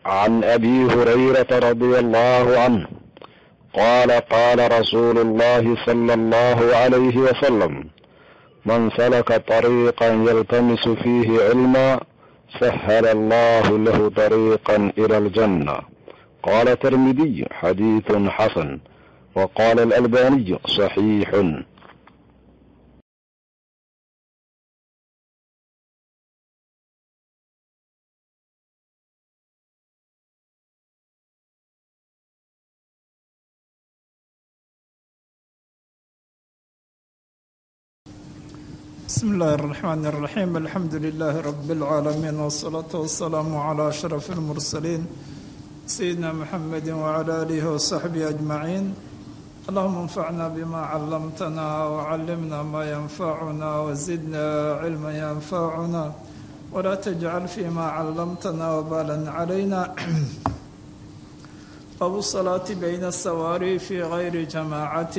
عن ابي هريره رضي الله عنه قال قال رسول الله صلى الله عليه وسلم من سلك طريقا يلتمس فيه علما سهل الله له طريقا الى الجنه قال الترمذي حديث حسن وقال الالباني صحيح بسم الله الرحمن الرحيم الحمد لله رب العالمين والصلاة والسلام على أشرف المرسلين سيدنا محمد وعلى آله وصحبه أجمعين اللهم انفعنا بما علمتنا وعلمنا ما ينفعنا وزدنا علما ينفعنا ولا تجعل فيما علمتنا وبالا علينا باب الصلاة بين السواري في غير جماعة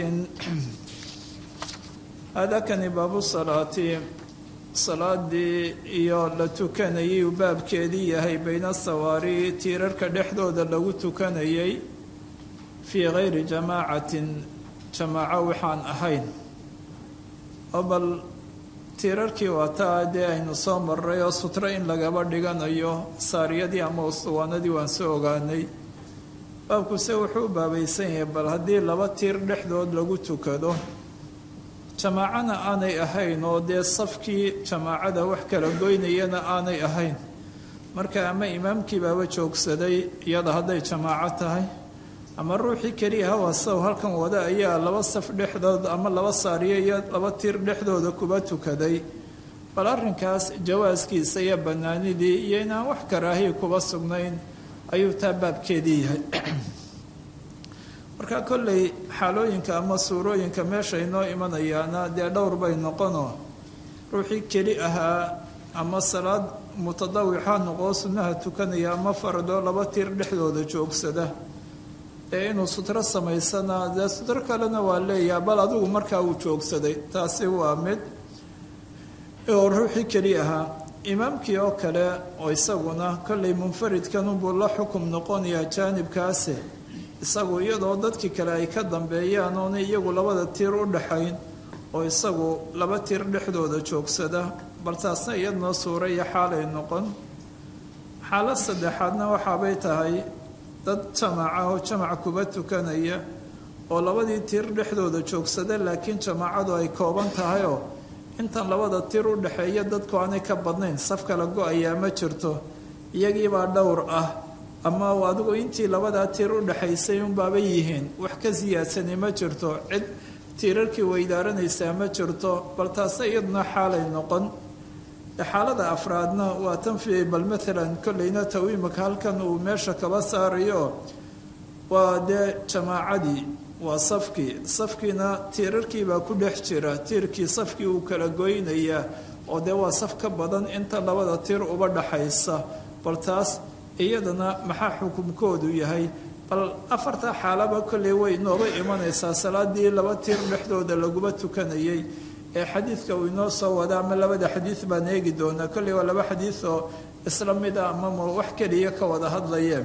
aadaakani baabu salaati salaadii iyo la tukanayay uu baabkeedii yahay bayna sawaari tiirarka dhexdooda lagu tukanayay fii gayri jamaacatin jamaaco waxaan ahayn oo bal tiirarkii waataa dee aynu soo maray oo sutro in lagaba dhiganayo saariyadii ama ustuwaanadii waan soo ogaanay baabkuse wuxuu u baabaysan yahay bal haddii laba tiir dhexdood lagu tukado jamaacana aanay ahayn oo dee safkii jamaacada wax kala goynayana aanay ahayn marka ama imaamkii baaba joogsaday iyada hadday jamaaco tahay ama ruuxii keliya hawasaw halkan wada ayaa laba saf dhexdood ama laba saariyo iyo laba tiir dhexdooda kuba tukaday bal arrinkaas jawaaskiisa iyo bannaanidii iyo inaan wax karaahiya kuba sugnayn ayuu taa baabkeedii yahay marka kolley xaalooyinka ama suurooyinka meesha inoo imanayaana dee dhowr bay noqonoo ruuxii keli ahaa ama salaad mutadawixa noqoo sunnaha tukanaya ama faradoo laba tiir dhexdooda joogsada ee inuu sutro samaysana dee sutro kalena waa leeyaha bal adigu markaa uu joogsaday taasi waa mid oo ruuxii keli ahaa imaamkii oo kale oo isaguna kolley munfaridkanunbuu la xukum noqonayaa jaanibkaasi isagu iyadoo dadkii kale ay ka dambeeyaan oona iyagu labada tiir u dhaxayn oo isagu laba tiir dhexdooda joogsada bal taasna iyadnoo suura iyo xaalay noqon xaalad saddexaadna waxaabay tahay dad jamaaca oo jamac kuba tukanaya oo labadii tiir dhexdooda joogsada laakiin jamaacadu ay kooban tahayoo intan labada tiir u dhexeeya dadku aanay ka badnayn saf kala go-ayaa ma jirto iyagiibaa dhowr ah ama adigu intii labadaa tiir u dhexaysay unbaabay yihiin wax ka siyaadsani ma jirto cid tiirarkii weydaaranaysaa ma jirto bal taase iyaduna xaalay noqon xaalada afraadna waa tanfi bal maalan kolleyna tawiimaka halkan uu meesha kaba saarayo waa dee jamaacadii waa safkii safkiina tiirarkiibaa ku dhex jira tiirkii safkii uu kala goynayaa oo dee waa saf ka badan inta labada tiir uba dhaxaysa bal taas iyadana maxaa xukumkoodu yahay bal afartaa xaalaba kolley way inooba imanaysaa salaadii laba tiir dhexdooda laguma tukanayay ee xadiidka uu inoo soo wada ama labada xadiid baan eegi doonaa kolley waa laba xadiid oo isla mid a ama wax keliya ka wada hadlayeen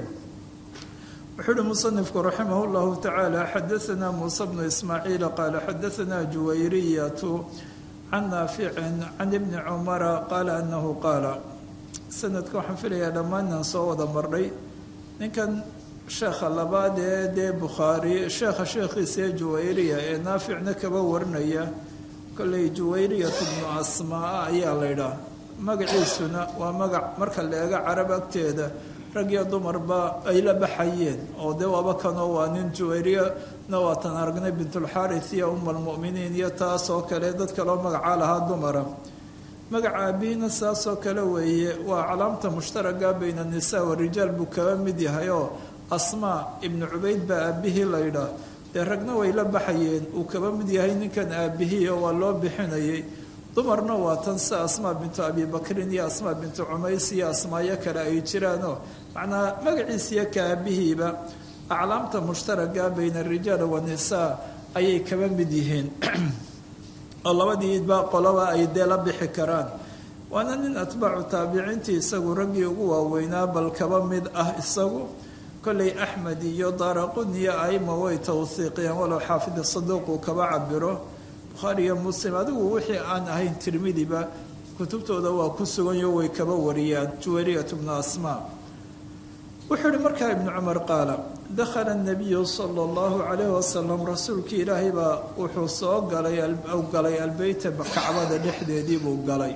wuxuu uhi musanifku raximah llahu tacaala xadaanaa muuse bnu ismaaciila qaala xadaanaa juwayriyatu can naaficin can ibni cumara qaala anahu qaala sanadka waxaan filayaa dhammaanaan soo wada marnay ninkan sheekha labaad ee dee bukhaari sheekha sheekhiisa ee juwayriya ee naaficna kaba warinaya kolley juwayriyatu bnu asmaa ayaa laydhaah magaciisuna waa magac marka la eego carab agteeda rag iyo dumarba ay la baxayeen oo dee waaba kanoo waa nin juwayriyana waatan aragnay bintulxaaris iyo uma almu'miniin iyo taas oo kale dad kaloo magacaa lahaa dumara magaca aabihina saasoo kale weeye waa calaamta mushtaraga bayna annisaa warijaal buu kaba mid yahay oo asmaa ibnu cubayd baa aabihii laydhaah dee ragna way la baxayeen uu kaba mid yahay ninkan aabihii oo waa loo bixinayay dumarna waa tan si asmaa bintu abibakrin iyo asmaa bintu cumays iyo asmaayo kale ay jiraanoo macnaa magaciisiyo ka aabihiiba aclaamta mushtaraga bayna arijaal wanisaa ayay kaba mid yihiin oo labadiiba qoloba ay dee la bixi karaan waana nin atbaacu taabiciintii isagu raggii ugu waaweynaa bal kaba mid ah isagu kolley axmed iyo daaraqun iyo aima way tawhiiqiyeen walow xaafid saduuq uu kaba cabiro bukhaari iyo muslim adigu wixii aan ahayn tirmidiba kutubtooda waa ku suganyo way kaba wariyaan juwayriyat bnu asmaa wuxuu ihi markaa ibnu cumar qaala dakhala nabiyu sala allahu calayhi wasalam rasuulkii ilaahay baa wuxuu soo galay galay albeyta kacbada dhexdeedii buu galay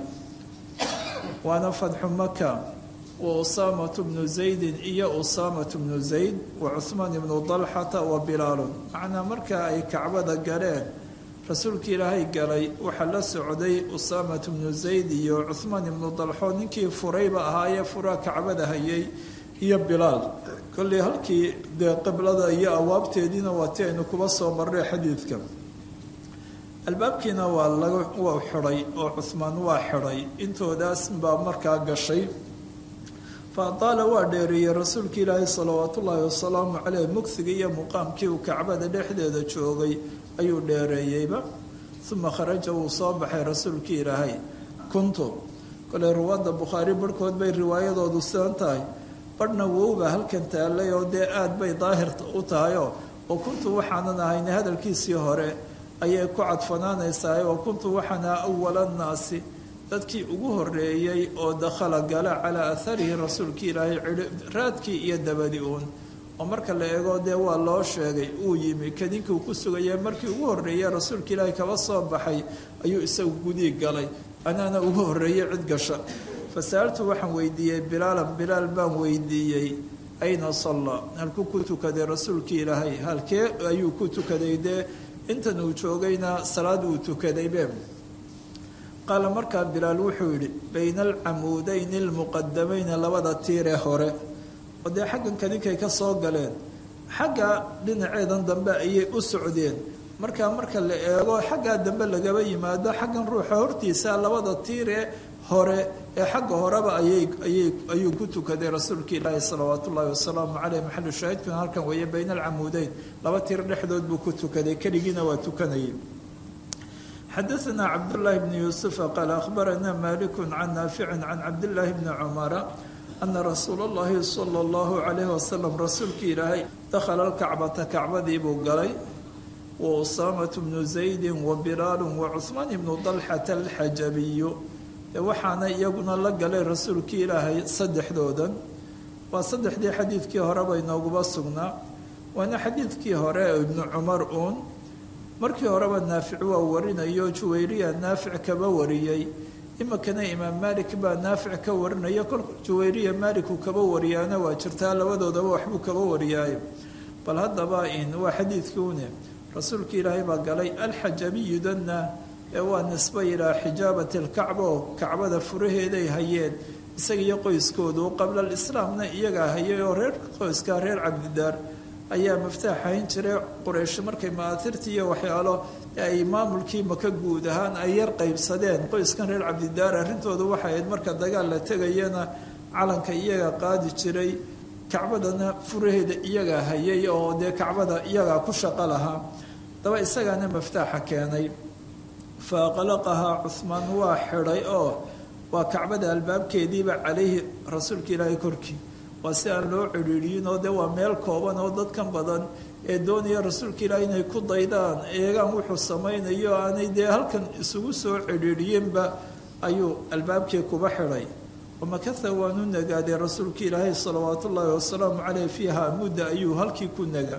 waana fadxu maka wa usaamatu bnu zaydin iyo usaamatu bnu zayd wa cuhmaan ibnu dalxata wa bilaalun macnaa markaa ay kacbada galeen rasuulkii ilaahay galay waxaa la socday usaamatu bnu zayd iyo cuhmaan ibnu dalxo ninkii furayba ahaayee furaa kacbada hayay iyo bilaal kolley halkii dee qiblada iyo awaabteediina waa ti aynu kuba soo marray xadiidka albaabkiina waa laga waa xidhay oo cuhmaan waa xidhay intoodaas baa markaa gashay fa adaala waa dheereeyey rasuulka ilaahi salawaatu ullaahi wasalaamu caleyh mugsiga iyo muqaamkii uu kacbada dhexdeeda joogay ayuu dheereeyeyba uma kharaja wuu soo baxay rasuulkii ilaahay kuntu koley ruwaadda bukhaari barhkood bay riwaayadoodu sidan tahay badhna wowba halkan taallay oo dee aada bay daahirta u tahayoo oo kuntu waxaanan ahayna hadalkiisii hore ayay ku cadfanaanaysaa oo kuntu waxaan aha awala nnaasi dadkii ugu horeeyey oo dakhala gala calaa atharihi rasuulkii ilaahay raadkii iyo dabadi uun oo marka la eego dee waa loo sheegay uu yimi kadinkii uu ku sugaya markii ugu horreeyey rasuulka ilaahay kaba soo baxay ayuu isagu gudii galay anaana ugu horreeyey cid gasha fasa'altu waxaan weydiiyey bilaalan bilaal baan weydiiyey ayna salla halkuu ku tukaday rasuulkii ilaahay halkee ayuu ku tukaday dee intan uu joogayna salaad uu tukadaybe qaala markaa bilaal wuxuu yidhi bayna alcamuudayni almuqadamayni labada tiiree hore oo dee xaggan kadinkay ka soo galeen xagga dhinaceedan dambe ayay u socdeen markaa marka la eego xaggaa dambe lagaba yimaado xaggan ruuxa hortiisa labada tiiree hore ee xagga horeba ayay ayay ayuu ku tukaday rasuulka ilaahi salawaat ullaahi wasalaamu caleyh maxalu shaahidkuna halkan weeye bayna alcamuudeyn laba tiir dhexdood buu ku tukaday keligiina waa tukanayay xadaثna cabdالlahi bn yuusufa qaala akhbarana maliku can naafici can cabdillaahi bni cumara ana rasuula اllahi salى اllahu calayh wasalam rasuulkii ilaahay dakhala lkacbata kacbadii buu galay wa usaamatu bnu zaydi wa bilaalu wa cuhmaan ibnu dalxata alxajabiyu waxaana iyaguna la galay rasuulkii ilaahay saddexdoodan waa saddexdii xadiidkii horeba inooguba sugnaa waana xadiidkii hore ibnu cumar uun markii horeba naafic waa warinayo juwayriya naafic kaba wariyey iminkana imaam maalik baa naafic ka warinaya kol juwayriya maaliku kaba wariyaana waa jirtaa labadoodaba waxbuu kaba wariyaayo bal haddaba in waa xadiidkii une rasuulka ilaahay baa galay alxajabiyu danna ee waa nisba ilaa xijaabati alkacba oo kacbada furaheeday hayeen isaga iyo qoyskoodu qabla alislaamna iyagaa hayay oo reer qoyskaa reer cabdidaar ayaa miftaax hayn jiray quraysh markay maatirtii iyo waxyaalo ay maamulkii maka guud ahaan ay yar qaybsadeen qoyskan reer cabdidaar arrintoodu waxay ahayd marka dagaal la tegayana calanka iyagaa qaadi jiray kacbadana furaheeda iyagaa hayay oo dee kacbada iyagaa ku shaqo lahaa daba isagaana miftaaxa keenay fa qalaqahaa cuhmaan waa xidhay oo waa kacbada albaabkeediiba calayhi rasuulka ilaahay korkii waa si aan loo cidhiidhiyin oo dee waa meel kooban oo dadkan badan ee doonaya rasuulka ilaahay inay ku daydaan eegaan wuxuu samaynayo aanay dee halkan isugu soo cidhiidhiyinba ayuu albaabkii kuba xidhay wamakatha waanu nagaaday rasuulka ilaahay salawaatu ullaahi wasalaamu caleyh fiiha mudda ayuu halkii ku naga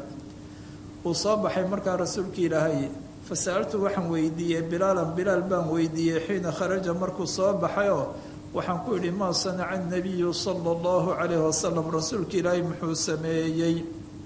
uu soo baxay markaa rasuulka ilaahay fasa'altu waxaan weydiiyey bilaalan bilaal baan weydiiyey xiina kharaja markuu soo baxayoo waxaan ku idhi maa sanaca nabiyu sala allahu calayhi wasalam rasuulka ilaahay muxuu sameeyey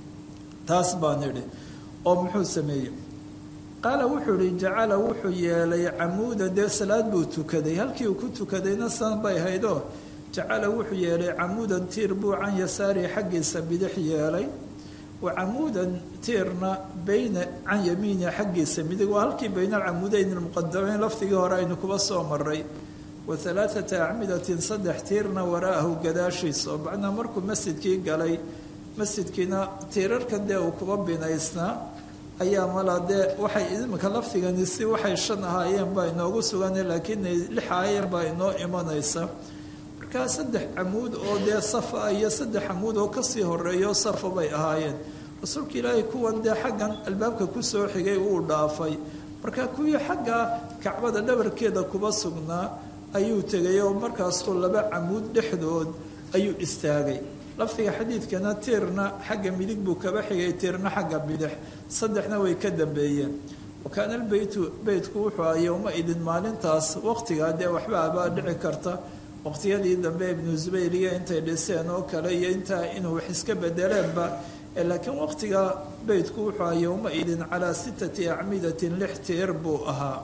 taas baan idhi oo muxuu sameeyey qaala wuxuu ihi jacala wuxuu yeelay camuudan dee salaad buu tukaday halkii uu ku tukadayna san bay haydoo jacala wuxuu yeelay camuudan tiir buu can yasaarihi xaggiisa bidix yeelay wa camuudan tiirna bayna can yamiinihi xaggiisa midig waa halkii bayna alcamuudeyn almuqadamayn lafdigii hore aynu kuba soo maray wa halaathata acmidatin saddex tiirna wara'ahu gadaashiisa oo macnaa markuu masjidkii galay masjidkiina tiirarkan dee uu kuba binaysnaa ayaa malaa dee waxay imika lafdigani si waxay shan ahaayeen baa inoogu sugana laakiin lix ahaayeen baa inoo imanaysa markaa saddex camuud oo dee safa ah iyo saddex camuud oo kasii horeeyo safa bay ahaayeen rasuulka ilaahay kuwan dee xaggan albaabka kusoo xigay uu dhaafay marka kuwii xagga kacbada dhabarkeeda kuba sugnaa ayuu tegay oo markaasuu laba camuud dhexdood ayuu istaagay lafdiga xadiidkana tiirna xagga midig buu kaba xigay tiirna xagga bidix saddexna way ka dambeeyeen wakaana albeytu beytku wuxuu aha yowma idin maalintaas waqtigaa dee waxba abaa dhici karta waqtiyadii dambe ibnu zubayr iyo intay dhiseen oo kale iyo intaa inuu wax iska bedeleenba laakiin waqtiga beytku wuxuu aha yowma idin calaa sittati acmidatin lix tiir buu ahaa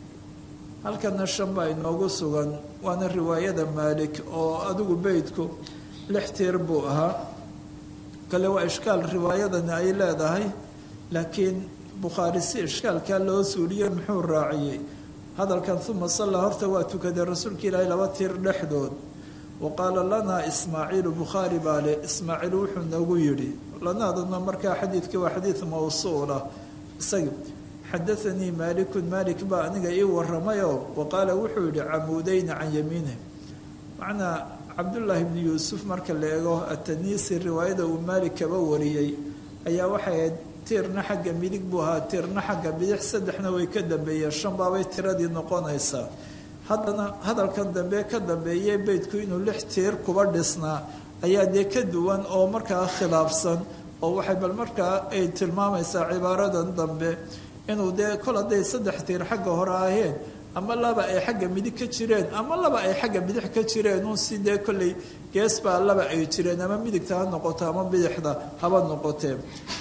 halkana shan baa inoogu sugan waana riwaayada maalik oo adigu beytku lix tiir buu ahaa kale waa ishkaal riwaayadani ay leedahay laakiin bukhaari si ishkaalkaa loo suuliyey muxuu raaciyey hadalkan uma sallaa horta waa tukaday rasuulka ilaahay laba tiir dhexdood wa qaala lanaa ismaaciilu bukhaari baa le ismaaciil wuxuu nagu yidhi lanaaduna markaa xadiidkii waa xadiid mawsuulah isagi xadaanii maalikun maalik baa aniga ii waramayoo wa qaala wuxuu yidhi camuudayni can yamiinih macnaa cabdullaahi bni yuusuf marka la eego ataniisi riwaayada uu maalik kaba wariyey ayaa waxay ahayd tiirna xagga midig buu ahaa tiirna xagga bidix saddexna way ka dambeeyeen shan baabay tiradii noqonaysaa haddana hadalkan dambe ka dambeeyey beydku inuu lix tiir kuba dhisnaa ayaa dee ka duwan oo markaa khilaafsan oo waxay bal markaa ay tilmaamaysaa cibaaradan dambe inuu dee kol hadday saddex tiir xagga hore aheen ama laba ay xagga midig ka jireen ama laba ay xagga bidix ka jireen uun si dee kolley gees baa laba ay jireen ama midigta ha noqoto ama bidixda haba noqotee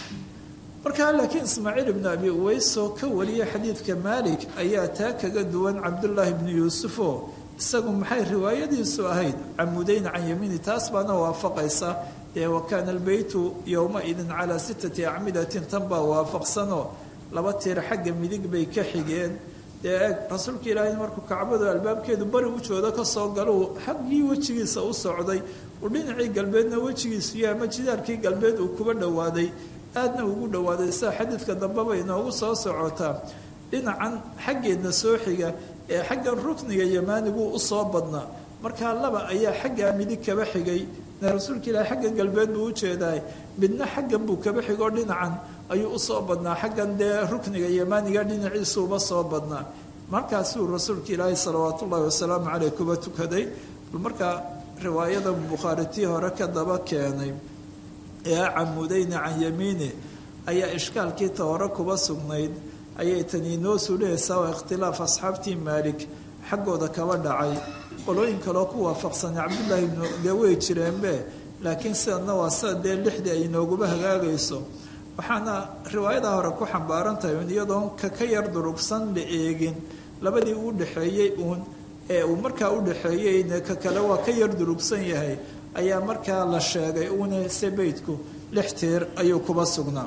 markaa laakiin ismaaciil ibnu abi uweysoo ka wariyay xadiidka maalik ayaa taa kaga duwan cabdullaahi bnu yuusufoo isagu maxay riwaayadiisu ahayd camuudeyn can yamiini taas baana waafaqaysa dee wa kaana albeytu yowma-idin calaa sittati acmidatin tan baa waafaqsanoo laba tiir xagga midig bay ka xigeen dee eeg rasuulka ilaahay markuu kacbadu albaabkeedu bari ujooda kasoo galo xaggii wejigiisa u socday uu dhinacii galbeedna wejigiisu iyo ama jidaarkii galbeed uu kuba dhowaaday aadna ugu dhowaaday sida xadiidka dambeba inoogu soo socotaa dhinacan xaggeedna soo xiga ee xaggan rukniga yamaanigu usoo badnaa markaa laba ayaa xaggaa midig kaba xigay rasuulka ilaahay xaggan galbeed buu ujeedaay midna xaggan buu kaba xigoo dhinacan ayuu usoo badnaa xaggan dee rukniga yamaaniga dhinaciisuuba soo badnaa markaasuu rasuulka ilaahay salawaat ullaahi wasalaamu caleyh kuba tukaday markaa riwaayada bukhaari tii hore ka daba keenay ee camudayni can yamiini ayaa ishkaalkii ta hore kuba sugnayd ayay tani inoo suulihaysaa waa ikhtilaaf asxaabtii maalik xaggooda kaba dhacay qolooyin kaloo ku waafaqsanay cabdullaahi ibnu dee way jireenbe laakiin sidanna waa sida dee lixdii ay inooguba hagaagayso waxaana riwaayadaa hore ku xambaaran tahay un iyadoon ka ka yar durugsan la eegin labadii uu dhexeeyey uun ee uu markaa u dhexeeyeyne ka kale waa ka yar durugsan yahay ayaa markaa la sheegay uune se beydku lix tiir ayuu kuba sugnaa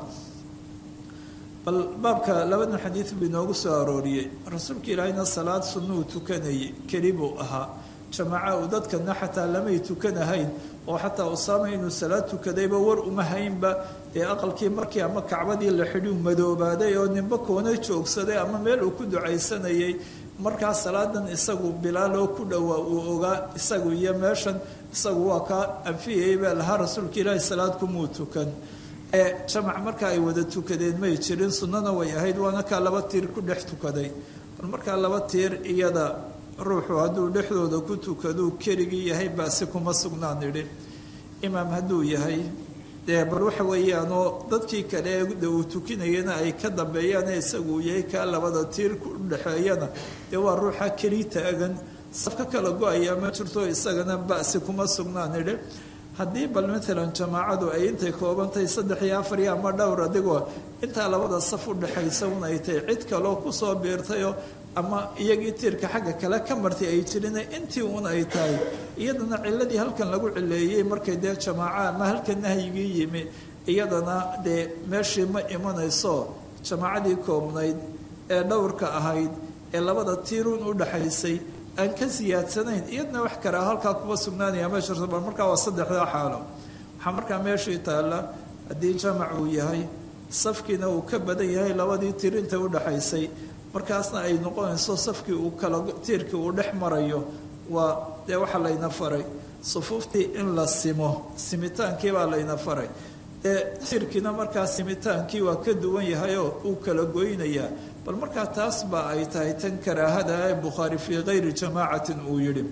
bal baabka labadan xadiid buu inoogu soo arooriyey rasuulka ilaahayna salaad sunnuu tukanayay keli buu ahaa jamaaca uu dadkana xataa lamay tukanahayn oo xataa usaama inuu salaad tukadayba war uma haynba ee aqalkii markii ama kacbadii la xidhiu madoobaaday oo ninba koona joogsaday ama meel uu ku ducaysanayay markaa salaadan isagu bilaal oo ku dhowaa uu ogaa isagu iyo meeshan isagu waa kaa anfiyayay baa lahaa rasuulka ilaahi salaad kumuu tukan ee jamac marka ay wada tukadeen may jirin sunnana way ahayd waana kaa laba tiir ku dhex tukaday bal markaa laba tiir iyada ruuxu hadduu dhexdooda ku tukaduu keligii yahay baasi kuma sugnaan idhi imaam hadduu yahay dee bal waxa weeyaanoo dadkii kale de uu tukinayana ay ka dambeeyaane isagu yahay kaa labada tiir ku dhexeeyana dee waa ruuxa keli taagan saf ka kala go-aya ma jirto isagana basi kuma sugnaan idhi haddii bal maalan jamaacadu ay intay koobantahay saddex iyo afar iyo ama dhowr adigoo intaa labada saf u dhexaysa un ay tahay cid kaloo kusoo biirtayoo ama iyagii tiirka xagga kale ka martay ay jirina intii un ay tahay iyadana ciladii halkan lagu cileeyey markay dee jamaaca ama halkan nahyigii yimi iyadana dee meeshii ma imanayso jamaacadii koobnayd ee dhowrka ahayd ee labada tiirun u dhexaysay aan ka siyaadsanayn iyadna wax karaa halkaa kuma sugnaanaya ma jirto bal markaa waa saddexdaa xaalo waxaa markaa meeshii taalla haddii jamac uu yahay safkiina uu ka badan yahay labadii tirinta udhaxaysay markaasna ay noqonayso safkii uu kala tiirkii uu dhex marayo waa dee waxaa layna faray sufuuftii in la simo simitaankii baa layna faray ee tiirkiina markaa simitaankii waa ka duwan yahayoo uu kala goynayaa bal markaa taas baa ay tahay tan karaahada ee bukhaari fii kayri jamaacatin uu yidhi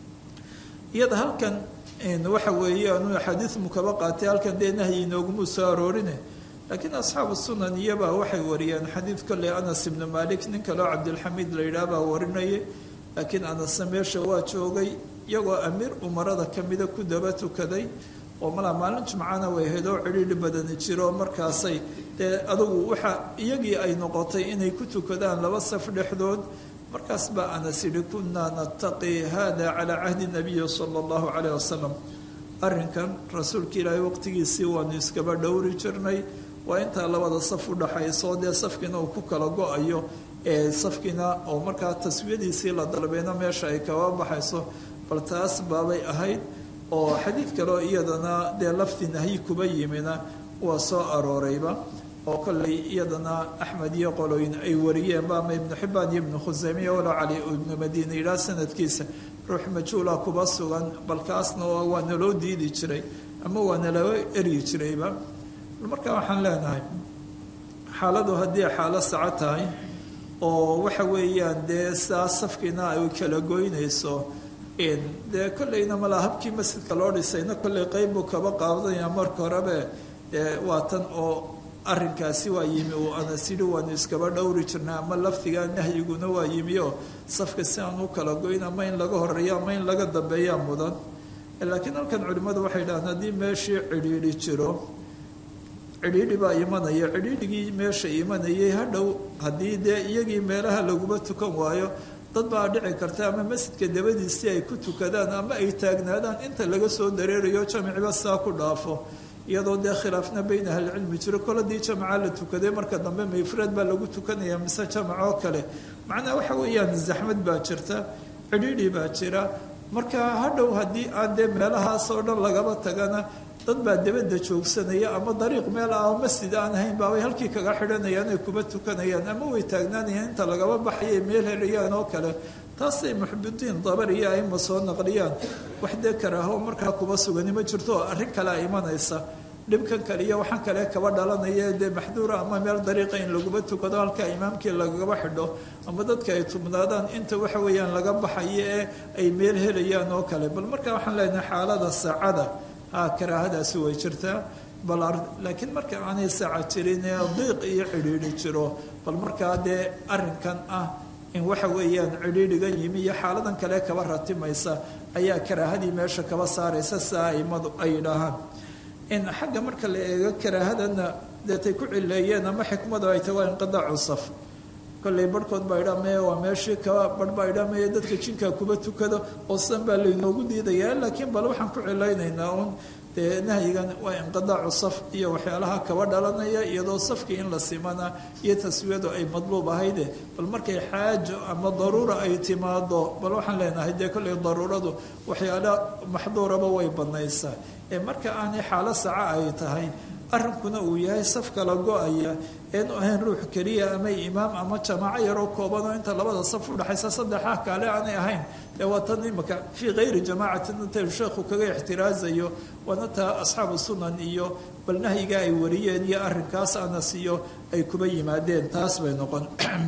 iyada halkan waxa weeye anu axaadiimu kaba qaatay halkan dee nahyi inooguma soo aroorine laakiin asxaabu sunan iyabaa waxay wariyeen xadiid kolley anas ibnu malik nin kaleo cabdilxamiid la yidhaah baa warinayay laakiin anasna meesha waa joogay iyagoo amiir umarada kamida ku daba tukaday oo malaa maalin jumcana way ahayd oo cidhiidhi badani jiro markaasay dee adugu waxa iyagii ay noqotay inay ku tukadaan laba saf dhexdood markaas baa anas yidhi kunaa nataqi hada calaa cahdi nabiyi sala allahu caleyh wasalam arrinkan rasuulka ilaahay waqtigiisii waanu iskaba dhowri jirnay waa intaa labada saf udhaxayso dee safkiina uu ku kala go-ayo ee safkiina oo markaa taswiyadiisii la dalbayna meesha ay kaba baxayso bal taas baabay ahayd oo xadiid kaleo iyadana dee lafdi nahyi kuba yimina waa soo aroorayba oo kolley iyadana axmed iyo qoloyn ay wariyeenba ama ibnu xibaan iyo ibnu khuseymiya walow cali ibnu madiina yidhaah sanadkiisa ruux majhuula kuba sugan balkaasna waa naloo diidi jiray ama waa naloo eryi jirayba markaa waxaan leenahay xaaladu haddii xaalo saco tahay oo waxa weeyaan dee saa safkiina ay kala goynayso dee kolleyna malaa habkii masjidka loo dhisayna kolley qeyb buu kaba qaadanaya marka horebe dee waa tan oo arrinkaasi waa yimi uu anas yidhi waanu iskaba dhowri jirnay ama lafdigaa nahyiguna waa yimi oo safka si aan u kala goyn ama in laga horeeyo ama in laga dambeeyaa mudan laakiin halkan culimmadu waxay dhahaan haddii meeshii cidhiidhi jiro cidhiidhi baa imanaya cidhiidhigii meesha imanayay hadhow haddii dee iyagii meelaha laguma tukan waayo dad baa dhici karta ama masjidka dabadiisii ay ku tukadaan ama ay taagnaadaan inta laga soo dareerayo jamiciba saa ku dhaafo iyadoo dee khilaafna beyn ahlicilmi jiro kol haddii jamaca la tukaday marka dambe mayfraad baa lagu tukanaya mise jamac oo kale macnaa waxa weeyaan zaxmad baa jirta cidhiidhi baa jira marka hadhow haddii aan dee meelahaas oo dhan lagaba tagana dad baa dabadda joogsanaya ama dariiq meel ah oo masjid aan ahayn baabay halkii kaga xidhanayaan ay kuba tukanayaan ama way taagnaanayaan inta lagaba baxayay meel helayaan oo kale taasay muxbidiin dabar iyo aima soo naqliyaan wax dee karaaho markaa kuba sugani ma jirto arrin kale a imanaysa dhibkan kale iyo waxaan kale kaba dhalanaya dee maxduura ama meel dariiqa in laguba tukado halkaa imaamkii lagaba xidho ama dadka ay tubnaadaan inta waxa weeyaan laga baxayo ee ay meel helayaan oo kale bal markaa waxaan leenahay xaalada saacada ha karaahadaasi way jirtaa bal laakiin marka aanay saaca jirin ee diiq iyo cidhiidhi jiro bal markaa dee arrinkan ah in waxa weeyaan cidhiidhigan yimi iyo xaaladan kale kaba ratimaysa ayaa karaahadii meesha kaba saaraysa siaa aimadu ay yidhaahaan in xagga marka la eego karaahadana deetay ku cileeyeen ama xikmadu ay tahay waa inqidaacu saf kolley barhkood baa idhaa meye waa meeshii kaba barh baa idhaa meye dadka jinkaa kuba tukado oo sidan baa laynoogu diidayaa laakiin bal waxaan ku cilaynaynaa uun dee nahyigan waa inqidaacu saf iyo waxyaalaha kaba dhalanaya iyadoo safkii in la simana iyo taswiyadu ay madluub ahayde bal markay xaajo ama daruura ay timaado bal waxaan leenahay dee kolley daruuradu waxyaala maxduuraba way badnaysaa ee marka aanay xaalo saca ay tahay arrinkuna uu yahay saf kala go-aya eenu ahayn ruux keliya ama imaam ama jamaaco yaroo kooban oo inta labada saf udhexaysa saddexa kaale aanay ahayn dee waa tan imaka fii kayri jamaacatin inta sheekhu kaga ixtiraazayo waana taa asxaabu sunan iyo bal nahyiga ay wariyeen iyo arrinkaas anas iyo ay kuba yimaadeen taas bay noqon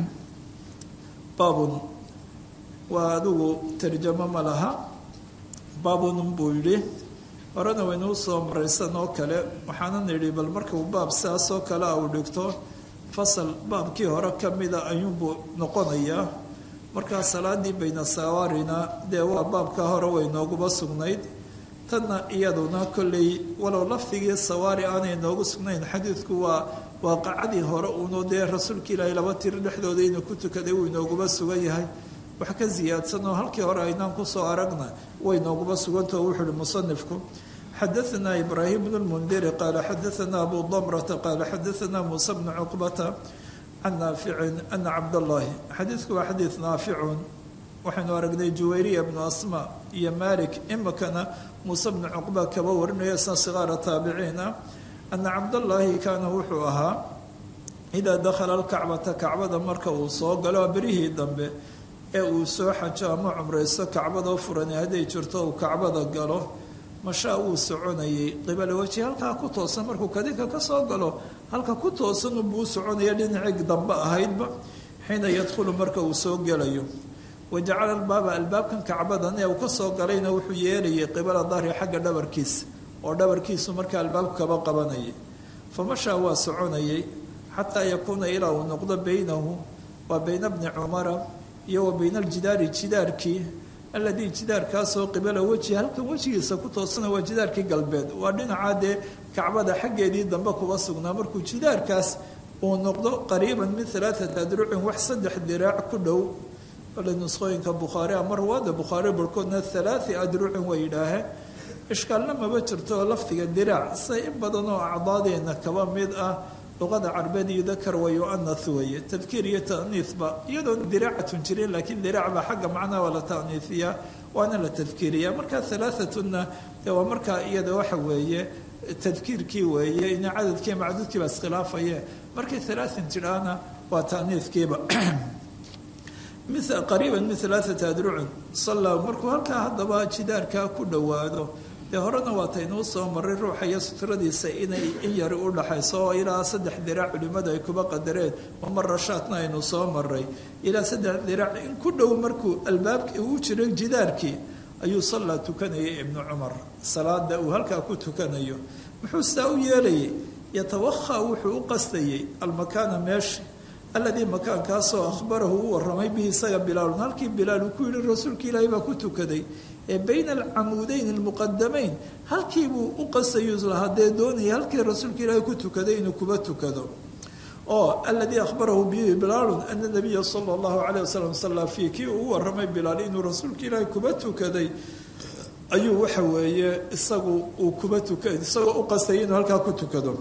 baabun waa adigu tarjamo ma laha baabun buu yidhi horena waynuu soo maraysan oo kale waxaana nidhi bal markuu baab sidaas oo kale a uu dhigto fasal baabkii hore ka mida ayuunbuu noqonayaa markaa salaadii bayna sawaarina dee waa baabka hore way nooguba sugnayd tanna iyaduna kolley walow lafdigii sawaari aanay noogu sugnayn xadiidku waa waaqacadii hore uunu dee rasuulka ilaahay laba tiro dhexdooda inuu ku tukaday uu inooguba sugan yahay wax ka ziyaadsan oo halkii hore aynaan kusoo aragna way nooguba sugantao wuxu uhi musanifku xadaanaa ibraahim bnu lmundiri qaala xadaanaa abu damrata qaala xadaanaa muusa bnu cuqbata can naaficin ana cabdallaahi xadiidku waa xadiid naaficun waxaynu aragnay juwayriya bnu asma iyo malik imikana muuse bnu cuqba kaba warinaya isna sigaara taabiciina ana cabdallaahi kaana wuxuu ahaa idaa dakhala alkacbata kacbada marka uu soo galo berihii dambe ee uu soo xajo ama cumraysto kacbadoo furan hadday jirto uu kacbada galo mashaa wuu soconayay qibala weji halkaa ku toosan markuu kadinka ka soo galo halka ku toosan unbuu u soconaya dhinacii dambe ahaydba xiina yadkhulu marka uu soo gelayo wajacala albaaba albaabkan kacbadan ee uu ka soo galayna wuxuu yeelayay qibala dahri xagga dhabarkiisa oo dhabarkiisu markaa albaabku kaba qabanayay fa mashaa waa soconayay xataa yakuuna ilaa uu noqdo beynahu waa bayna bni cumara iyo wa bayna aljidaari jidaarkii alladii jidaarkaasoo qibala weji halkan wejigiisa ku toosana waa jidaarkii galbeed waa dhinacaa dee kacbada xaggeedii dambe kuba sugnaa markuu jidaarkaas uu noqdo qariiban min alaaata adrucin wax saddex diraac ku dhow ole nusqooyinka bukhaari ama ruwaada bukhaari barhkoodna halaai adrucin way yidhaaheen ishkaalna maba jirto lafdiga diraac se in badan oo acdaadeena kaba mid ah luqada carbeed iyo dakar wa yu'anath weeye tadkiir iyo ta'niithba iyadoon diraacatun jirin laakiin diraac baa xagga macnaha waa la ta'niifiyaa waana la tadkiiriyaa markaa halaaatuna dee waa markaa iyada waxa weeye tadkiirkii weeye ina cadadkii macduudkii baa iskhilaafaye markay halaatin tidhaahna waa ta'niifkiiba qariiban min alaaata adrucin salla markuu halkaa haddaba jidaarkaa ku dhowaado dee horena waataynuu soo maray ruuxa iyo sutradiisa inay in yari u dhaxayso oo ilaa saddex diraac culimmadu ay kuba qadareen mamar rashaadna aynu soo maray ilaa saddex diraac in ku dhow markuu albaabki uu jiro jidaarkii ayuu sallaa tukanayay ibnu cumar salaada uu halkaa ku tukanayo muxuu saa u yeelayay yatawakha wuxuu u qastayay almakaana meesha aladii makaankaasoo ahbarahu u waramay bihi isaga bilaalun halkii bilaal uu ku yihi rasuulka ilaahay baa ku tukaday ee bayna alcamuudeyn almuqadamayn halkii buu u qasayu lahaa dee doonaya halkii rasuulka ilaahay ku tukaday inuu kuba tukado oo aladii ahbarahu bihi bilaalun ana nabiya sala allahu calayh wasalam sallaa fii kii uu u waramay bilaal inuu rasuulka ilaahay kuba tukaday ayuu waxa weeye isagu uu kuba tuka isagoo u qastayay inuu halkaa ku tukado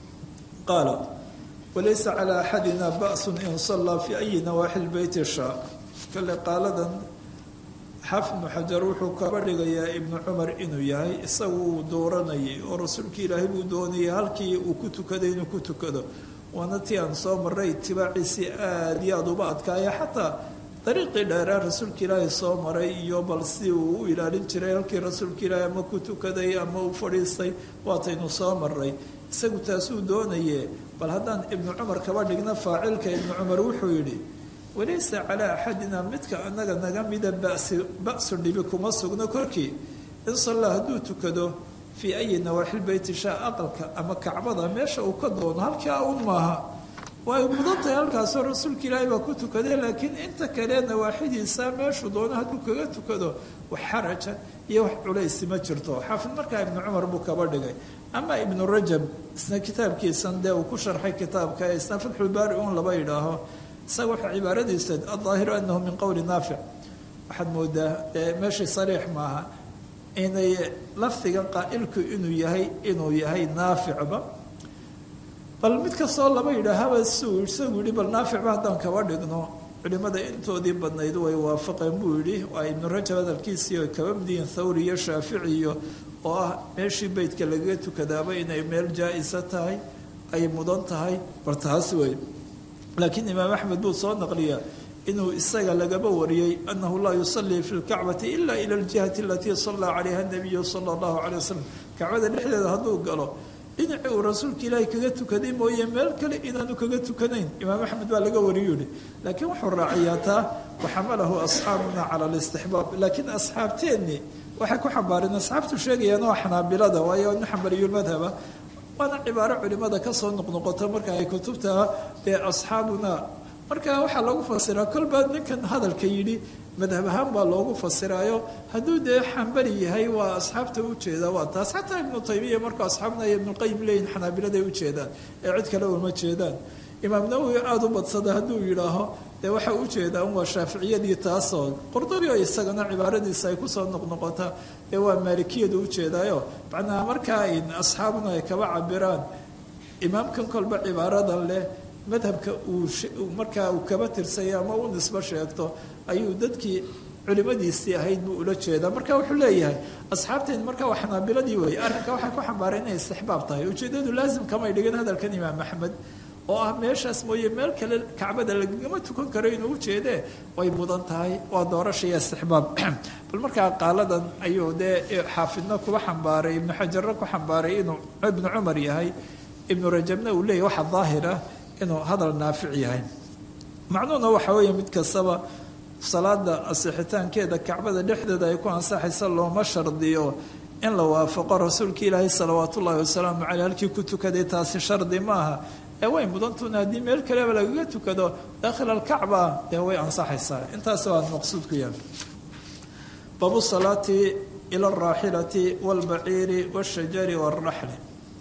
qaala walaysa calaa axadina ba'sun in sallaa fii ayi nawaaxi lbeyti shaa kale qaaladan xaafid ibnu xajar wuxuu kaba dhigayaa ibnu cumar inuu yahay isagu uu dooranayay oo rasuulka ilaahay buu doonayay halkii uu ku tukaday inuu ku tukado waana tii aan soo maray itibaaciisii aada iyo aada uba adkaaya xataa dariiqii dheeraa rasuulka ilaahay soo maray iyo bal si uu u ilaalin jiray halkii rasuulka ilaahay ama ku tukaday ama u fadhiistay waataynu soo maray isagu taasuu doonaye bal haddaan ibnu cumar kaba dhigna faacilka ibnu cumar wuxuu yidhi walaysa calaa axadina midka anaga naga mida basi ba-su dhibi kuma sugno korkii in sallaa hadduu tukado fii ayi nawaaxil beyti shaa aqalka ama kacbada meesha uu ka doono halkaa un maaha way mudan tahay halkaasoo rasuulka ilaahay baa ku tukaday laakiin inta kale nawaaxidiisa meeshuu doono hadduu kaga tukado wax xaraja iyo wax culaysi ma jirto xaafid markaa ibnu cumar buu kaba dhigay ama ibnu rajab isna kitaabkiisan dee uu ku sharxay kitaabka ee isna fatxulbaari un laba yidhaaho isaga waxa cibaaradiisa adaahiru anahu min qowli naafic waxaad moodaa dee meeshii sariix maaha inay lafdiga qaa'ilku inuu yahay inuu yahay naaficba bal mid kastoo laba yidhaahaba siuu isagu yihi bal naaficba haddaan kaba dhigno culimada intoodii badnayd way waafaqeen buu yidhi waa ibnu rajab hadalkiisii oy kaba midiyiin thawri iyo shaaficiyo oo ah meeshii beydka lagaga tukadaaba inay meel jaa-isa tahay ay mudan tahay bal taas wey laakiin imaam axmed buu soo naqliyaa inuu isaga lagaba wariyey anahu laa yusallii fi lkacbati ila ila ljihati alatii sallaa calayha nabiyu sala allahu calay wasalam kacbada dhexdeeda hadduu galo dhinacii uu rasuulka ilaahay kaga tukaday mooye meel kale inaanu kaga tukanayn imaam axmed baa laga wariyu yihi laakiin wuxuu raaciyaa taa waxamalahu asxaabuna cala alistixbaab laakiin asxaabteennii waxay ku xambaareen asxaabtu sheegayaan waa xanaabilada waayo nin xambariyulmadhaba waana cibaaro culimada kasoo noqnoqota marka ay kutubta dee asxaabuna marka waxaa lagu fasiraa kolbaa ninkan hadalka yidhi madhab ahaan baa loogu fasiraayo hadduu dee xambali yahay waa asxaabta ujeeda waa taas xataa ibnu taymiya markuu asxaabna iyo ibnuqayim leeyihin xanaabiladay ujeedaan ee cid kale uma jeedaan imaam nawowi aada u badsada hadduu yidhaaho dee waxa ujeedaa un waa shaaficiyadii taasoo qordori oo isagana cibaaradiisa ay kusoo noqnoqota ee waa maalikiyadu ujeedaayo macnaha markaa in asxaabuna ay kaba cabiraan imaamkan kolba cibaaradan leh madhabka uu markaa uu kaba tirsaya ama u nisbo sheegto ayuu dadkii culimadiisii ahayd buu ula jeedaa marka wuxuu leeyahay asxaabteen marka waa xanaabiladii wey arrinka waxay ku xambaareen inay istixbaab tahay ujeedadu laasim kamay dhigin hadalkan imaam axmed oo ah meeshaas mooye meel kale kacbada lagama tukan karo inuu ujeedee way mudan tahay waa doorasha iyo istixbaab bal markaa qaaladan ayuu dee xaafidna kuba xambaaray ibnu xajarna ku xambaaray inuu ibnu cumar yahay ibnu rajabna uu leeyahy waxa daahir ah inuu hadal naafic yahay macnuhuna waxa weeye mid kastaba salaada asixitaankeeda kacbada dhexdeeda ay ku ansaxaysa looma shardiyo in la waafaqo rasuulka ilaahay salawaat ullaahi wasalaamu caleyh halkii ku tukaday taasi shardi maaha ee way mudantuna haddii meel kaleba lagaga tukado daakhil alkacba dee way ansaxaysaa intaas waa maqsuudku yahay baabu salaati ila alraaxilati waalbaciiri washajari waalraxli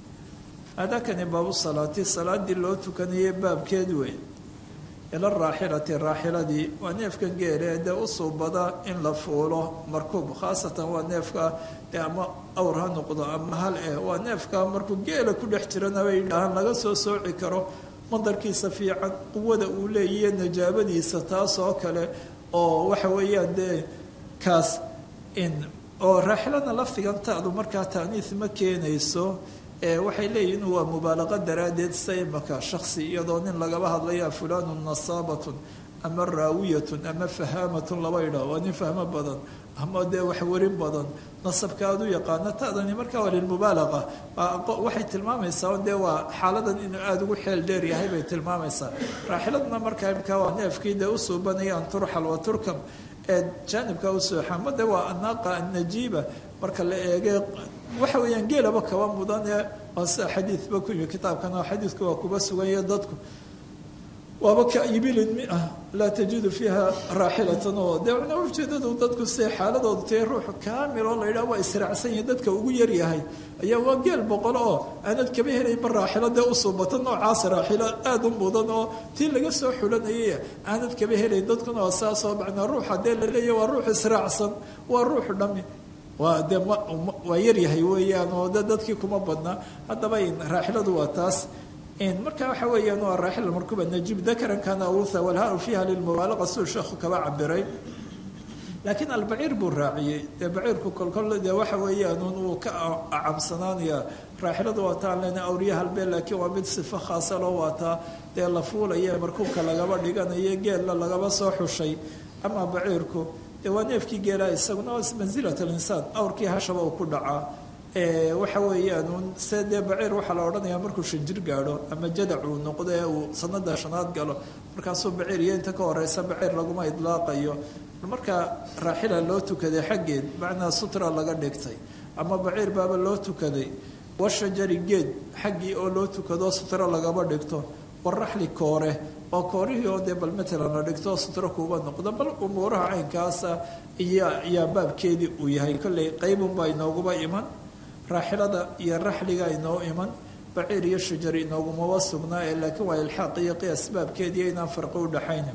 hadakani baabu salaati salaadii loo tukanayay baabkeed wey ila raaxilati raaxiladii waa neefkan geele dee u suubada in la fuulo markuub khaasatan waa neefka dee ama awr ha noqdo ama hal eh waa neefka markuu geela ku dhex jirana bay yidhaahaan laga soo sooci karo mandarkiisa fiican quwada uu leeyahiyo najaabadiisa taas oo kale oo waxa weeyaan dee kaas in oo raaxilana laftigantaadu markaa taaniis ma keenayso waxay leeyihin waa mubaalaqa daraaddeed sa imaka shaksi iyadoo nin lagaba hadlaya fulanun nasaabatun ama raawiyatun ama fahaamatun laba idhaa waa nin fahmo badan ama dee waxwarin badan nasabka aad u yaqaano taadani markaa waa lilmubaalaqa waxay tilmaamaysaa dee waa xaaladan inuu aada ugu xeel dheer yahay bay tilmaamaysaa raaxiladna markaa imkaa waa neefkii dee u suubanaya an turxal wa turkam ee jaanibka u sooxa ma de waa anaaqa annajiiba marka la eege waxa weeyaan geelaba kaba mudan ee waa sida xadiidba ku yimi kitaabkana xadiidku waa kuba suganya dadku waaba ka ibilin mi ah laa tajidu fiiha raaxilatan oo dee na ujeedadu dadku siday xaaladoodu tahay ruuxu kaamil oo la yidhaha waa israacsan yahi dadka ugu yaryahay ayaa waa geel boqol oo aanad kaba helaynba raaxilo dee u suubata noocaas raaxilo aada u mudan oo tii laga soo xulanayay aanad kaba helayn dadkuna waa saasoo macnaa ruuxa dee la leeyahy waa ruux israacsan waa ruuxu dhami waa dee waa yaryahay weeyaan oo de dadkii kuma badna haddaba raaxiladu waa taas marka waxa weeyaan waa raaxil markuba najib dakaran kana awutha walhaa fiiha lilmubaalaqa siduu sheekhu kaba cabiray laakiin albaciir buu raaciyey dee baciirku kolkol dee waxa weeyaan uu ka acabsanaanaya raaxiladu waa taan lena awriya halbee laakiin waa mid sifo khaasa loo waataa dee la fuulaya markuubka lagaba dhiganayo geella lagaba soo xushay ama baciirku dee waa neefkii geelaa isaguna mansilat alinsaan awrkii hashaba uu ku dhacaa waxa weeyaan se dee baciir waxaa la odhanayaa markuu shanjir gaadho ama jadac uu noqdo ee uu sanada shanaad galo markaasuu baciir iyo inta ka horeysa baciir laguma idlaaqayo markaa raaxila loo tukaday xaggeed macnaa sutra laga dhigtay ama baciir baaba loo tukaday washajari geed xaggii oo loo tukado sutra lagaba dhigto waraxli koore oo koorihii oo dee bal matalan la dhigto sutro kuuba noqdo bal umuuraha caynkaasa iyo ayaa baabkeedii uu yahay kolley qaybunbaa inooguba iman raaxilada iyo raxliga inoo iman baciir iyo shajar inoogumaba sugnaa ee laakiin waa ilxaaq iyo qiyaas baabkeediiyo inaan farqi u dhaxayna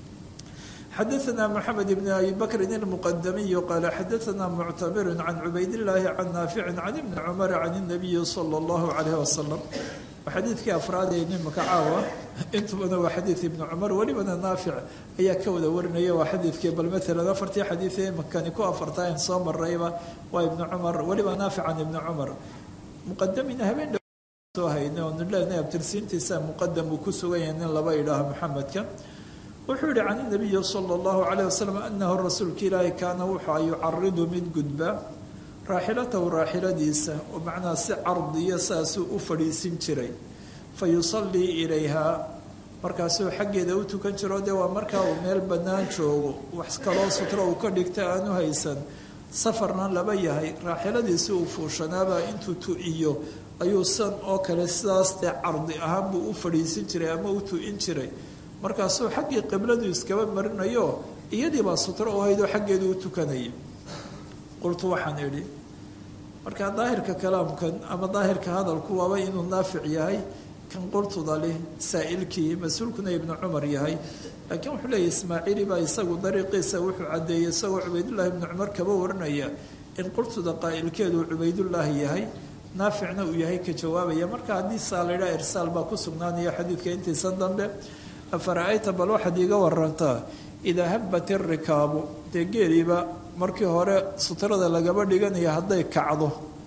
xadaثna mxamed bn abi bakri اlmuqadamiy qaala xadaثna muctamir can cubaydاllaahi can naafici can ibni cumar can الnabiyi salى اllahu عalayh wasalam waa xadiidkii afraad ee nimaka caawa intubana waa xadiid ibni cumar welibana naafic ayaa ka wada warinaya waa xadiidkii bal maalan afartii xadiid ee makani ku afartaa in soo marayba waa ibni cumar weliba naafic can ibni cumar muqadamina habeen dhow soo hayna oo nilena abtirsiintiisa muqadam uu ku sugan yahay nin laba idhaaha maxamedka wuxuu yihi can inabiyi sala allahu calayh wasalam anahu rasuulka ilaahi kaana wuxua yucaridu mid gudba raaxilatahu raaxiladiisa oo macnaha si cardiya saasuu u fadhiisin jiray fa yusallii ilayhaa markaasuu xaggeeda u tukan jiro dee waa markaa uu meel bannaan joogo wax kaloo sutro uu ka dhigta aanu haysan safarna laba yahay raaxiladiisi uu fuushanaaba intuu tu-iyo ayuu san oo kale sidaas dee cardi ahaan buu u fadhiisin jiray ama u tu-in jiray markaasuu xaggii qibladu iskaba marinayo iyadiibaa sutro oo haydoo xaggeedu u tukanayay qultu waxaan idhi markaa daahirka kalaamkan ama daahirka hadalku waaba inuu naafic yahay kan qurtuda leh saa'ilkii mas-uulkuna ibnu cumar yahay laakiin wuxuu leeyahy ismaaciili baa isagu dariiqiisa wuxuu caddeeyey isagoo cubaydullaahi ibnu cumar kaba warinaya in qurtuda qaa'ilkeedu cubaydullaahi yahay naaficna uu yahay ka jawaabaya marka haddii saa la yidhaha irsaal baa ku sugnaanaya xadiidka intiisan dambe afara-ayta bal waxaad iiga warantaa idaa habbat irikaabu dee geeliiba markii hore sutrada lagaba dhiganaya hadday kacdo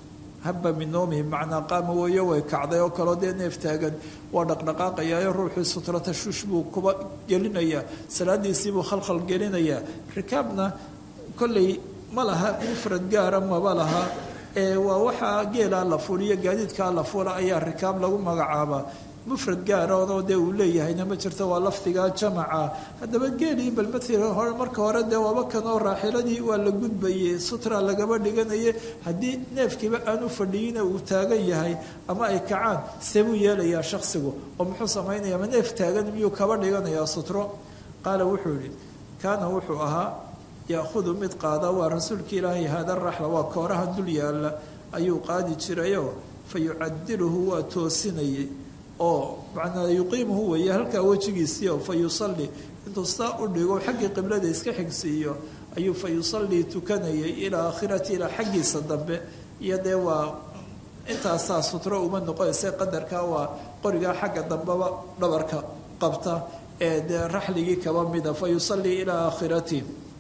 haba min noomihi macnaa qaama weeyo way kacday oo kaleo dee neef taagan waa dhaqdhaqaaqayaayo ruuxii sutra tashuush buu kuba gelinayaa salaadiisiibuu khalkhal gelinayaa rikaabna kolley ma laha mufrad gaara maba laha ee waa waxaa geelaa la fuliyo gaadiidkaa la fula ayaa rikaab lagu magacaabaa mufrad gaaroono dee uu leeyahayna ma jirto waa lafdigaa jamaca haddaba geelii bal maalan hore marka hore dee waaba kanoo raaxiladii waa la gudbayey sutra lagaba dhiganaye haddii neefkiiba aan u fadhiyina uu taagan yahay ama ay kacaan see buu yeelayaa shaksigu oo muxuu samaynaya ma neef taagan miyuu kaba dhiganayaa sutro qaala wuxuu yihi kaana wuxuu ahaa yaahudu mid qaada waa rasuulka ilaahay haada raxla waa kooraha dul yaalla ayuu qaadi jirayoo fa yucadiluhu waa toosinayay oo macnaa yuqiimuhu weeye halkaa wejigiisii oo fa yusalli intuu saa u dhigo xaggii qiblada iska xigsiiyo ayuu fa yusallii tukanayay ilaa aakhirati ilaa xaggiisa dambe iyo dee waa intaasaa sutro uma noqonaysa qadarkaa waa qorigaa xagga dambeba dhabarka qabta ee dee raxligii kaba mida fa yusallii ilaa aakhirati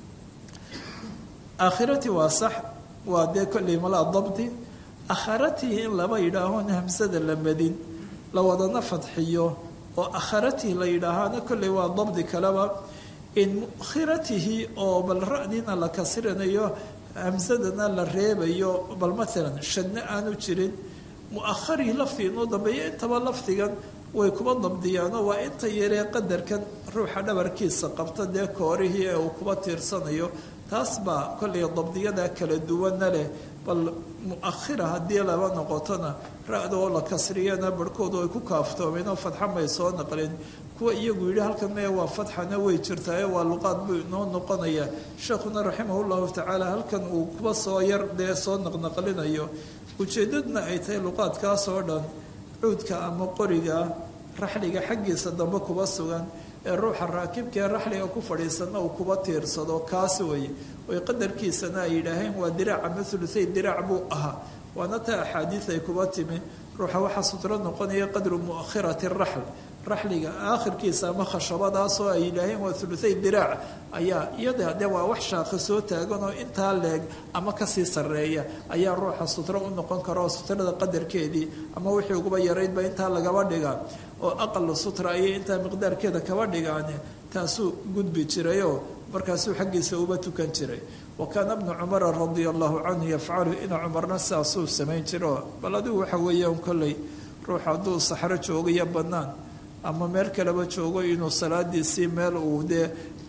aakhirati waa sax waa dee kolley malaa dabdi akharatii in laba yidhaahoon hamsada la madin la wadana fadxiyo oo akharatii la yidhaahaana kolley waa dabdi kaleba in mukhiratihi oo bal ra-diina la kasrinayo hamsadana la reebayo bal maalan shadna aanu jirin mu-aharii laftii inuu dambeeyo intaba lafdigan way kuba dabdiyaanoo waa inta yaree qadarkan ruuxa dhabarkiisa qabta dee koorihii ee uu kuba tiirsanayo taas baa kollay dabdiyada kala duwana leh bal mu-ahira haddii laba noqotona ra-da oo la kasriyana barhkoodu ay ku kaaftoomeen oo fadxa may soo naqleen kuwa iyagu yidhi halkan mee waa fadxana way jirtaaye waa luqaad buu inoo noqonaya sheekhuna raximah llahu tacaala halkan uu kuba soo yar dee soo naqnaqlinayo ujeedadna ay tahay luqaadkaas oo dhan cuudka ama qoriga raxliga xaggiisa dambe kuba sugan ee ruuxa raakibkaee raxliga ku fadhiisana uu kuba tiirsado kaas weeye way qadarkiisana ay yidhaaheen waa diraac ama thuluhay diraac buu ahaa waana taa axaadiid ay kuba timi ruuxa waxaa sutro noqonaya qadru muakhirati raxl raxliga aakhirkiisa ama khashabadaasoo ay yidhaaheen waa thuluhay diraac ayaa iyada dee waa wax shaaqi soo taagan oo intaa leeg ama kasii sarreeya ayaa ruuxa sutro u noqon kara oo sutrada qadarkeedii ama wixii uguba yaraydba intaa lagaba dhigaa oo aqal sutra ayay intaa miqdaarkeeda kaba dhigaane taasuu gudbi jirayoo markaasuu xaggiisa uba tukan jiray wa kaana bnu cumara radia allahu canhu yafcalu ina cumarna sidaasuu samayn jiro bal adigu waxa weeyaan kolley ruux hadduu saxro joogayo bannaan ama meel kaleba joogo inuu salaadiisii meel uu dee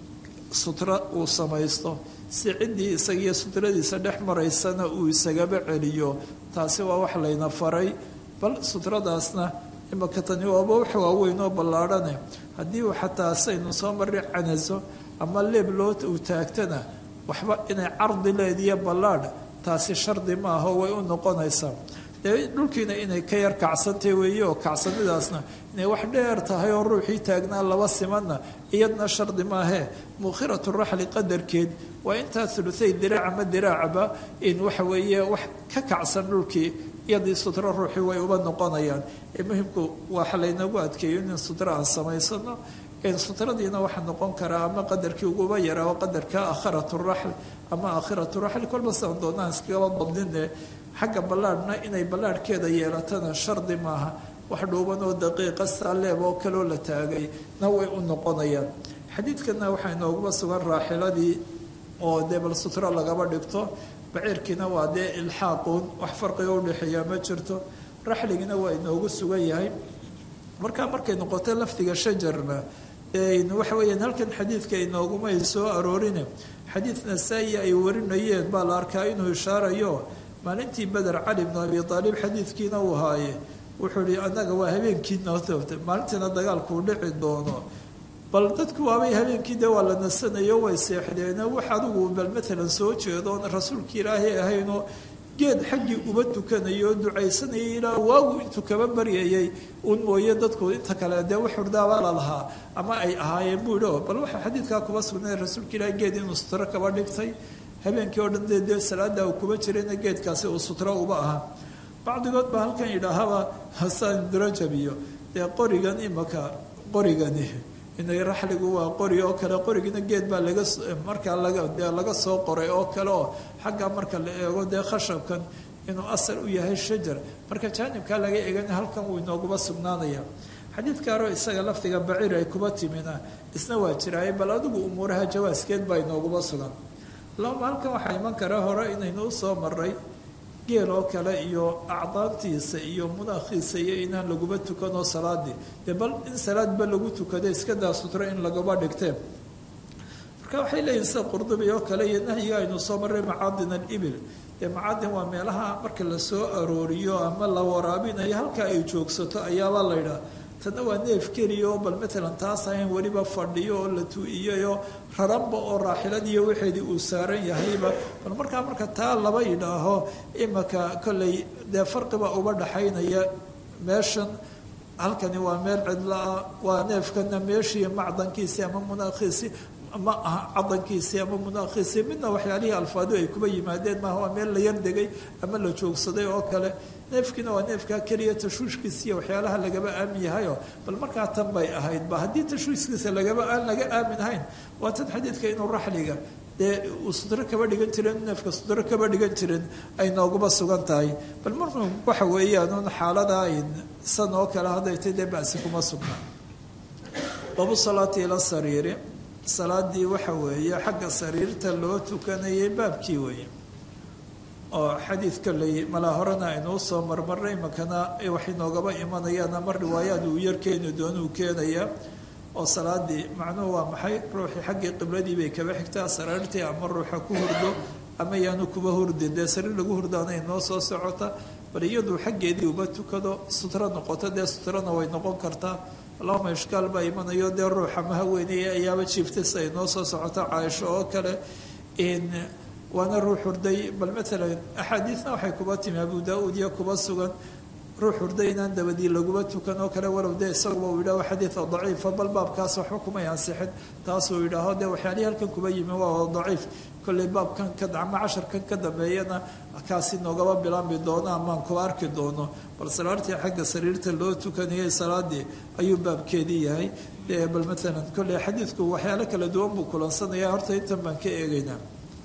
sutra uu samaysto si ciddii isagiiyo sutradiisa dhex maraysana uu isagaba celiyo taasi waa wax layna faray bal sutradaasna imaka tani waaba wax waaweyn oo ballaadhane haddii uu xataa saynu soo marri canaso ama leeb loo uu taagtana waxba inay cardi leediyo ballaadh taasi shardi maaha way u noqonaysaa dee dhulkiina inay ka yar kacsantay weeye oo kacsanidaasna inay wax dheer tahay oo ruuxii taagnaa laba simanna iyadna shardi maahee mukhiratu raxli qadarkeed waa intaa thuluhay diraac ama diraacba in waxa weeye wax ka kacsan dhulkii iyadii sutro ruuxii way uba noqonayaan muhimku waxa laynagu adkeeyo in sutro aan samaysano sutradiina waxaa noqon karaa ama qadarkii uguba yaraa qadarka akhiratu raxl ama akhiratu raxl kolba sidan doonaan iskagaba badnine xagga ballaadhna inay ballaadhkeeda yeelatana shardi maaha wax dhuuban oo daqiiqa saaleeb oo kaloo la taagay na way u noqonayaan xadiidkana waxaa inooguba sugan raaxiladii oo dee bal sutro lagaba dhigto baciirkiina waa dee ilxaaquun wax farqiga udhexeeya ma jirto raxligina waa inoogu sugan yahay markaa markay noqoto lafdiga shajarna waxa weeyaan halkan xadiidka inoogumay soo aroorine xadiid nasaa-i ay warinayeen baa la arkaa inuu ishaarayo maalintii beder cali bnu abi aalib xadiidkiina uu haaye wuxuu ihi annaga waa habeenkii nootobta maalintiina dagaalkuu dhici doono bal dadku waabay habeenkii de waa la nasanayo way seexdeeno wax adigu bal maalan soo jeedoon rasuulkii ilaahay ahaynoo geed xaggii uba tukanayo oo ducaysanayay ilaa waagu intuu kaba baryayay un mooye dadku inta kale dee wax hurdaabaa la lahaa ama ay ahaayeen buu ihi bal waxaa xadiidkaa kuba sugnay rasuulka ilahay geed inuu sutro kaba dhigtay habeenkii oo dhan dee dee salaada uu kuba jirayna geedkaasi uu sutro uba ahaa bacdigood baa halkan yidhaahaba hasaan durajabiyo dee qorigan imaka qorigani inay raxligu waa qori oo kale qorigina geed baa laga markaa laga dee laga soo qoray oo kale oo xagga marka la eego dee khashabkan inuu asal u yahay shajar marka jaanibkaa laga eegana halkan wuu inooguba sugnaanaya xadiidkaaro isaga lafdiga baciir ay kuba timina isna waa jiraaye bal adigu umuuraha jawaaskeed baa inooguba sugan lama halkan waxaa iman kara hore inaynu usoo maray geel oo kale iyo acdaantiisa iyo mudaakhiisa iyo inaan laguba tukanoo salaadii dee bal in salaadba lagu tukado iskadaa sutro in lagaba dhigteen marka waxay leeyihin sida qurdubi oo kale iyo nahyiga aynu soo marray macaadin alibil dee macaadin waa meelaha marka lasoo arooriyo ama la waraabinayo halka ay joogsato ayaabaa la ydhaha tanna waa neef keliya oo bal matalan taas ahayn weliba fadhiyo oo la tu-iyayoo raranba oo raaxiladiiyo waxeedii uu saaran yahayba bal markaa marka taa laba yidhaaho imaka kolley dee farqiba uba dhaxaynaya meeshan halkani waa meel cidla-ah waa neefkana meeshii macdankiisii ama munaakhiisii ma aha cadankiisii ama munaakhiisii midna waxyaalihii alfaadu ay kuba yimaadeen maaha waa meel la yardegay ama la joogsaday oo kale neefkiina waa neefkaa keliya tashwiishkiisiiyo waxyaalaha lagaba aamin yahayo bal markaa tan bay ahayd ba haddii tashwiishkiisa lagaba aan laga aamin ahayn waa tan xadiidka inuu raxliga dee uu sudro kaba dhigan jiren neefka sudro kaba dhigan jiren ay nooguba sugan tahay bal marka waxa weeyaan xaalada san oo kale hadday tay dee basi kuma sugnaa babu salaati ila sariiri salaadii waxa weeye xagga sariirta loo tukanayay baabkii weeye oo xadiidka lay malaa horena aynuu soo marmarnay imakana wax inoogaba imanayaan ama riwaayaad uu yar keeni doonuu keenayaa oo salaadii macnuhu waa maxay ruuxii xaggii qibladii bay kaba xigtaa sariirtii ama ruuxa ku hurdo ama yaanu kuba hurdin dee sariir lagu hurdaana inoo soo socota bal iyadu xaggeedii uba tukado sutro noqoto dee sutrona way noqon kartaa allahuma ishkaal baa imanayo dee ruuxa ma haweeneye ayaaba jiiftas ay noo soo socoto caaisho oo kale waana ruux hurday bal maalan axaadiidna waxay kuba timi abu daa-uud iyo kuba sugan ruux hurday inaan dabadii laguba tukan oo kale walow dee isaguba uu yidhaho xadiida daciifa bal baabkaas waxba kumay ansixin taasuu yidhaaho dee waxyaalihii halkan kuba yimi waa daciif kolley baabkan ka ama casharkan ka dambeeyana kaasi noogaba bilaanbi doono amaan kuba arki doono bal salaartii xagga sariirta loo tukanayay salaadii ayuu baabkeedii yahay dee bal maalan kolley xadiidku waxyaalo kala duwan buu kulansanaya horta intan baan ka eegaynaa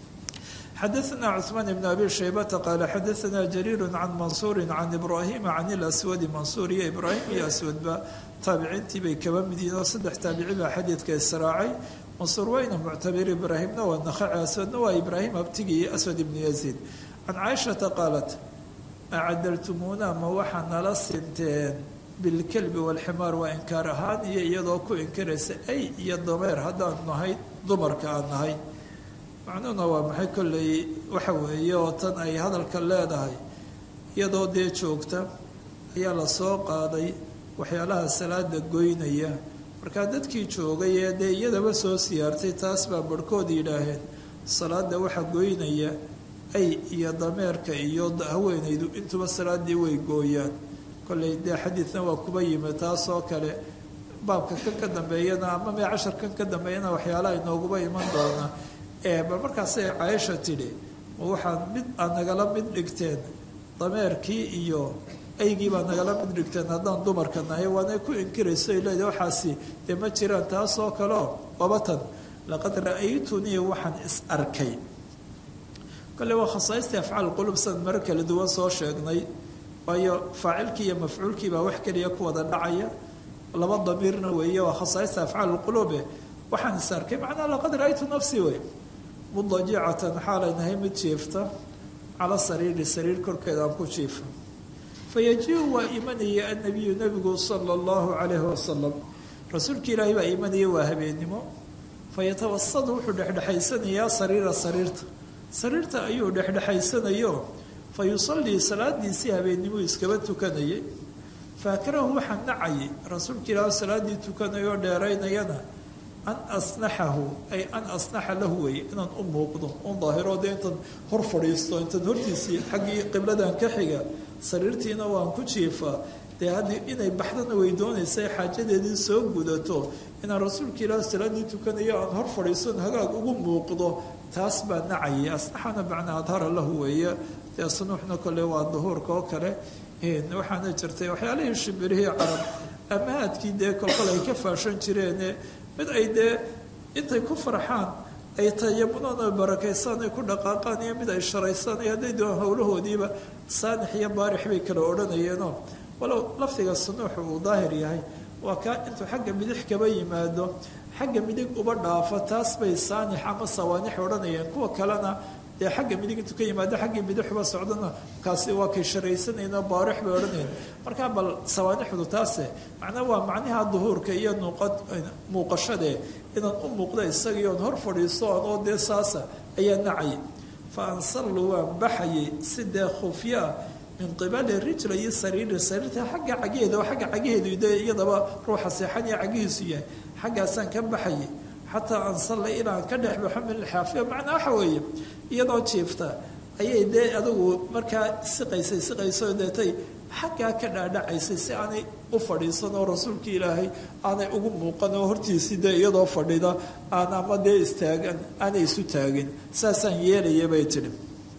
xadaثna cثmaan بn abi shaybata qaala xadaثna jariir can mansuuri can ibrahima can اlaswadi mansuur iyo ibraahim iyo aswadba taabiciintii bay kaba mid yihiin oo saddex taabici baa xadiidka israacay mansuur wayna muctabir ibraahimna waa nakhaci aswadna waa ibraahim abtigii aswad ibnu yaziid can caaishata qaalat acadaltumuuna ma waxaa nala sinteen bilkelbi wاlximaar waa inkaar ahaan iyo iyadoo ku inkaraysa ay iyo dameer haddaan nahay dumarka aan nahay macnuhuna waa maxay kolley waxa weeye oo tan ay hadalka leedahay iyadoo dee joogta ayaa la soo qaaday waxyaalaha salaada goynaya markaa dadkii joogay ee dee iyadaba soo siyaartay taas baa barhkood yidhaaheen salaada waxa goynaya ay iyo dameerka iyo haweenaydu intuba salaadii way gooyaan kolley dee xadiidna waa kuba yimi taasoo kale baabka kan ka dambeeyana ama mee casharkan ka dambeeyana waxyaalaha inooguba iman doona bal markaasay caaisha tidhi ma waxaad mid aad nagala mid dhigteen dameerkii iyo aygii baad nagala mid dhigteen haddaan dumarka nahay waanay ku inkirayso ay leedahay waxaasi dee ma jiraan taasoo kaleo wabatan laqad ra-aytunii waxaan is arkay kale waa khasaaistii afcaal qulub san mar kala duwan soo sheegnay waayo faacilkii iyo mafcuulkii baa wax keliya ku wada dhacaya laba damiirna weeye waa khasaaista afcaal qulube waxaan is arkay macnaa laqad ra-aytu nafsii wey mudajicatan xaalay nahay mid jiifta cala sariiri sariir korkeeda aan ku jiifa fayaji-u waa imanaya annabiyu nabigu sala allahu calayhi wasalam rasuulka ilaahay baa imanaya waa habeennimo fayatawasadu wuxuu dhexdhexaysanayaa sariira sariirta sariirta ayuu dhexdhexaysanayo fa yusallii salaadiisii habeennimuu iskaba tukanayay faakarahu waxaa nacayay rasuulka ilaahay salaaddii tukanayoo dheeraynayana an asnaxahu ay an asnaxa lahu weeye inaan u muuqdo un daahiro dee intaan hor fadhiisto intaan hortiisii xaggii qibladan ka xiga sariirtiina waan ku jiifaa dee haddii inay baxdana way doonaysa xaajadeedii soo gudato inaan rasuulka ilaahi salaaddii tukanayo aan hor fadhiiston hagaag ugu muuqdo taas baa nacayay asnaxana macnaa adhara lahu weeye dee sunuuxna kole waa duhuurka oo kale waxaana jirtay waxyaalihii shimbirihii carab amahaadkii dee kolkol ay ka faashan jireene mid ay dee intay ku farxaan ay tayamunoon ay barakaysaan ay ku dhaqaaqaan iyo mid ay sharaysaan iyo hadday doon howlahoodiiba saanix iyo baarix bay kala odhanayeenoo walow lafdiga sunuuxu uu daahir yahay waa kaa intuu xagga midix kaba yimaado xagga midig uba dhaafo taas bay saanix ama sawaanix odhanayeen kuwa kalena dee xagga midig intuu ka yimaado xaggii midixuba socdana kaasi waa kay sharaysanayno baarix bay odhanayeen markaa bal sawaanixdu taase macnaa waa macnaha duhuurka iyo nuuqad muuqashadee inaan u muuqda isagii oon hor fadhiisto anoo dee saasa ayaa nacay fa ansallu waan baxayay si dee khufyo ah min qibali rijla iyo sariiri sariirta xagga cageheeda oo xagga cageheedu de iyadaba ruuxa seexan iyo cagihiisu yahay xaggaasaan ka baxayay xataa ansalla inaan ka dhex baxo min alxaafiya macnaa waxa weeye iyadoo jiifta ayay dee adugu markaa siqaysay siqaysoo deetay xaggaa ka dhaadhacaysay si aanay u fadhiisan oo rasuulkii ilaahay aanay ugu muuqan oo hortiisii dee iyadoo fadhida aan ama dee istaagan aanay isu taagin saasaan yeelaya bay tidhi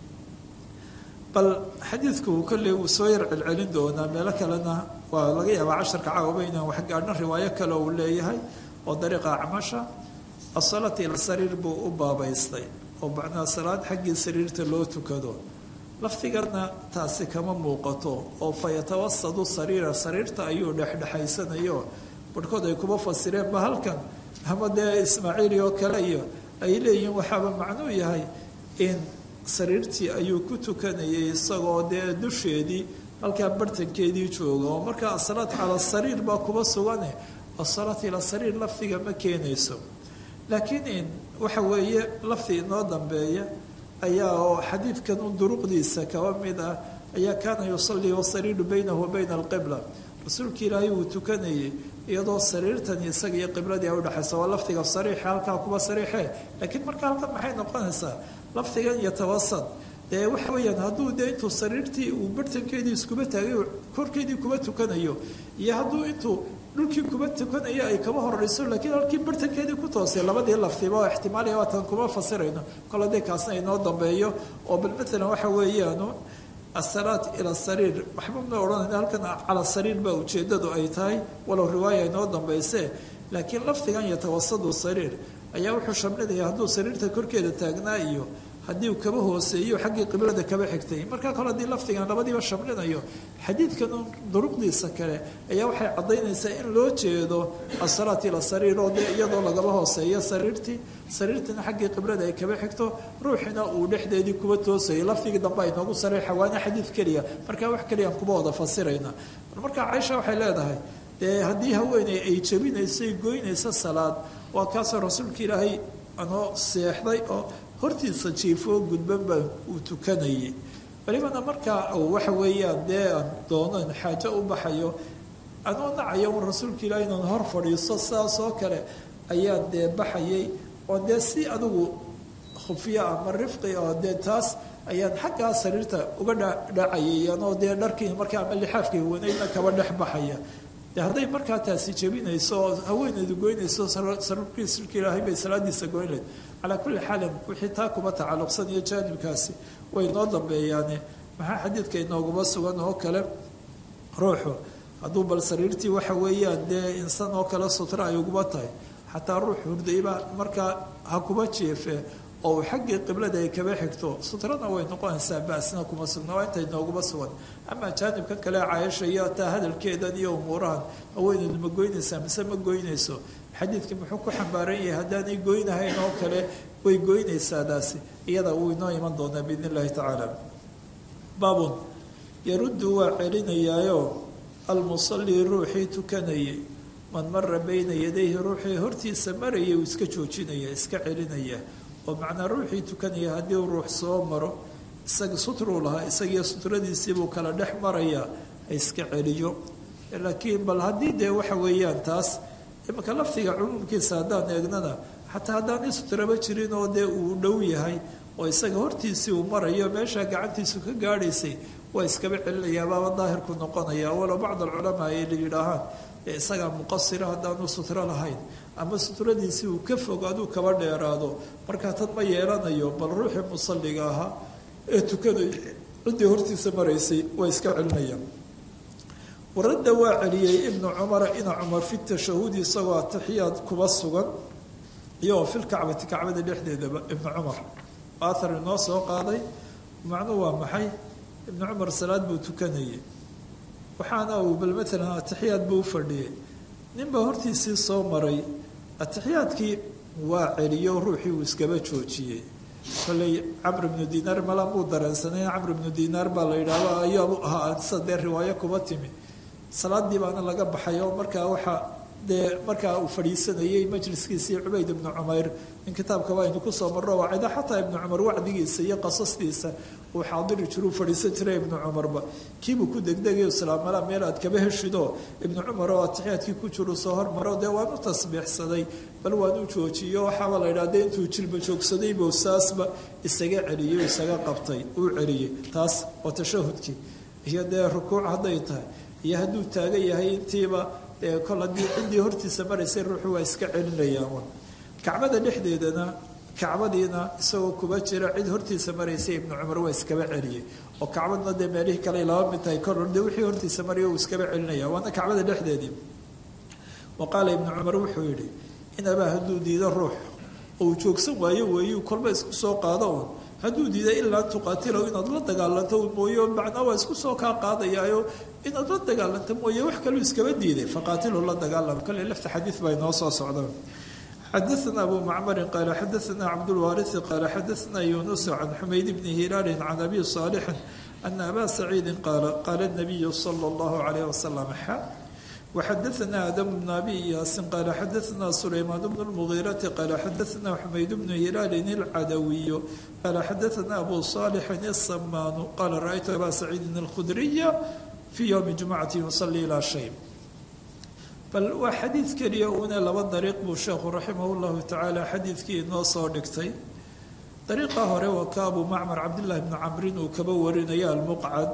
bal xadiidku kolley wuu soo yar celcelin doonaa meelo kalena waa laga yaabaa casharka caawaba inaan wax gaadhno riwaayo kale uu leeyahay oo dariiqa acmasha asalaata ila sariir buu u baabaystay oo macnaa salaad xaggii sariirta loo tukado lafdigana taasi kama muuqato oo fa yatawasadu sariira sariirta ayuu dhexdhexaysanayo barhkood ay kuma fasireen ba halkan ama dee ismaaciili oo kale iyo ay leeyihiin waxaaba macnuu yahay in sariirtii ayuu ku tukanayay isagoo dee dusheedii halkaa bartankeedii jooga oo markaa asalaat cala sariir baa kuba sugane asalaat ila sariir lafdiga ma keenayso laakiin waxa weeye lafdi inoo dambeeya ayaa oo xadiidkan u duruqdiisa kaba mid ah ayaa kaana yusallii wasariiru baynahu wa bayna alqibla rasuulka ilaahay wuu tukanayay iyadoo sariirtan isaga iyo qibladii ay udhexaysa waa lafdiga sariixa halkaa kuba sariixe laakiin marka halkan maxay noqonaysaa lafdigan yatawasad dee waxa weeyaan hadduu dee intuu sariirtii uu bartankeedii iskuba taagay korkeedii kuba tukanayo iyo hadduu intuu dhulkii kuba tukanayo ay kaba horeyso laakiin halkii bartankeedii ku toosay labadii lafdiba oo ixtimaaliya waatan kuma fasirayno kol haddii kaasna inoo dambeeyo oo bal matalan waxa weeyaanu asalaat ila sariir waxba ma odhanayna halkan cala sariir baa ujeedadu ay tahay walow riwaaya inoo dambayse laakiin lafdigan yatawasadu sariir ayaa wuxuu shamlinaya hadduu sariirta korkeeda taagnaa iyo haddii uu kaba hooseeyo xaggii qiblada kaba xigtay markaa kale haddii lafdigan labadiiba shamlinayo xadiidkan duruqdiisa kale ayaa waxay caddaynaysaa in loo jeedo asalaat ila sariir oo dee iyadoo lagaba hooseeyo sariirtii sariirtina xaggii qiblada ay kaba xigto ruuxina uu dhexdeedii kuba toosayay lafdigii dambe ay noogu sareexa waana xadiid keliya markaa wax keliyaan kuba wada fasirayna markaa caaisha waxay leedahay dee haddii haweeney ay jabinayso goynayso salaad waa kaasoo rasuulka ilaahay anoo seexday oo hortiisa jiifoo gudban baa uu tukanayay welibana markaa waxa weeyaan dee aan doonan xaajo u baxayo anoo nacayo un rasuulka ilaahay inaan hor fadhiisto sidaas oo kale ayaan dee baxayay oo dee si adigu khufyo ama rifqi oo dee taas ayaan xaggaa sariirta uga dhacayay anoo dee dharkii markaa ama lixaafkii wanaydna kaba dhex baxaya de hadday markaa taasi jebinayso oo haweeneydu goynayso sarkiisulka ilaahay bay salaadiisa goyn layd calaa kulli xaalin wixii taa kuba tacalluqsan iyo jaanibkaasi way noo dambeeyaane maxaa xadiidka inooguma sugan oo kale ruuxu hadduu bal sariirtii waxa weeyaan dee insan oo kale sutra ay uguba tahay xataa ruux hurdayba markaa ha kuba jeefe oo uu xaggii qiblada ay kaba xigto sutrana way noqonaysaa basna kuma sugna waa intay nooguma sugan amaa jaanibka kale caayasha iyo taa hadalkeedan iyo umuurahan haweeneydu ma goynaysaa mise ma goynayso xadiidkii muxuu ku xambaaran yahay haddaanay goynahayn oo kale way goynaysaadaasi iyada wuu inoo iman doonaa biidn illahi tacaala baabun yaruddu waa celinayaayo almusallii ruuxii tukanayay man mara bayna yadayhi ruuxii hortiisa marayay uu iska joojinaya iska celinaya oo macnaa ruuxii tukanaya haddii uu ruux soo maro isaga sutruu lahaa isagiyo sutradiisiibuu kala dhex marayaa ha iska celiyo laakiin bal haddii dee waxa weeyaan taas imanka laftiga cumuumkiisa haddaan eegnana xataa haddaanay sutraba jirin oo dee uu dhow yahay oo isaga hortiisii uu marayo meeshaa gacantiisu ka gaadhaysay waa iskaba celinayaa baaba daahirku noqonaya walow bacd alculamaa ay la yidhaahaan ee isagaa muqasira haddaanu sutro lahayn ama sutradiisii uu ka fog aduu kaba dheeraado markaa tan ma yeelanayo bal ruuxii musalliga ahaa ee tukanay ciddii hortiisa maraysay waa iska celinayaan waradda waa celiyey ibnu cumara ina cumar fi tashahudi isagoo atixiyaad kuba sugan iyagoo filkacbati kacbada dhexdeedaba ibnu cumar athar inoo soo qaaday macnuu waa maxay ibnu cumar salaad buu tukanayay waxaana uu bal maalan atixiyaad buu u fadhiyay ninbaa hortiisii soo maray atixiyaadkii waa celiyo ruuxii uu iskaba joojiyey kolley camr ibnu dinaar mala muu dareensanay camr ibnu dinaar baa la yidhaahdo ayaabu ahaa sida dee riwaayo kuba timi salaadii baana laga baxay oo markaa waxaa dee markaa uu fadhiisanayay majliskiisii cubayd ibnu cumayr in kitaabkaba aynu kusoo marro wacida xataa ibnu cumar wacdigiisa iyo qasastiisa uu xaadiri jiru fadhiisan jiray ibnu cumarba kiibuu ku degdegay islaamala meel aad kaba heshido ibnu cumar oo atixiyaadkii ku jiru soo hormaro dee waan u tasbiixsaday bal waan u joojiyo waxaaba la yidhahda intuu jilba joogsaday buu saasba isaga celiyey isaga qabtay uu celiyey taas oo tashahudkii iyo dee rukuuc hadday tahay iyo hadduu taagan yahay intiiba kol haddii ciddii hortiisa maraysay ruuxu waa iska celinayaan kacbada dhexdeedana kacbadiina isagoo kuba jira cid hortiisa maraysay ibnu cumar waa iskaba celiyey oo kacbadna dee meelihii kale laba mid tahay kor de wixii hortiisa maraya uu iskaba celinaya waana kacbada dhexdeedii wa qaala ibnu cumar wuxuu yidhi in abaa hadduu diido ruux oo uu joogsan waayo weeyu kolba isku soo qaado un hadduu diiday ilaa tuqaatilow inaad la dagaalanto mooye macnaa waa isku soo kaa qaadayaayo inaad la dagaalanto mooye wax kaluu iskaba diiday faqaatilu la dagaalam kale lafta xadiid baa inoo soo socda xadaثna abu macmarin qaala xadaثna cabdulwaariثi qaala xadaثna yunus can xumayd bni hilaalin can abi صaalixin ana aba saciidi qaala qaala الnabiyu salى اllahu عalayh wasalam xa وxadaثna adam bn abi yaasin qaala xadaثna sulaymaan bn اlmugiirati qaala xadaثna xumayd bnu hilaalin اlcadawiyu qaala xadaثna abu صaalixin الsamaanu qaala raأytu aba saciidin اlkhudriya fii ywmi jumcati yusalli ilaa shay bal waa xadiid keliya uune laba dariiq buu sheekhu raximah llahu tacaala xadiidkii inoo soo dhigtay dariiqa hore waa ka abu macmar cabdillahi bni camrin uu kaba warinaya almuqcad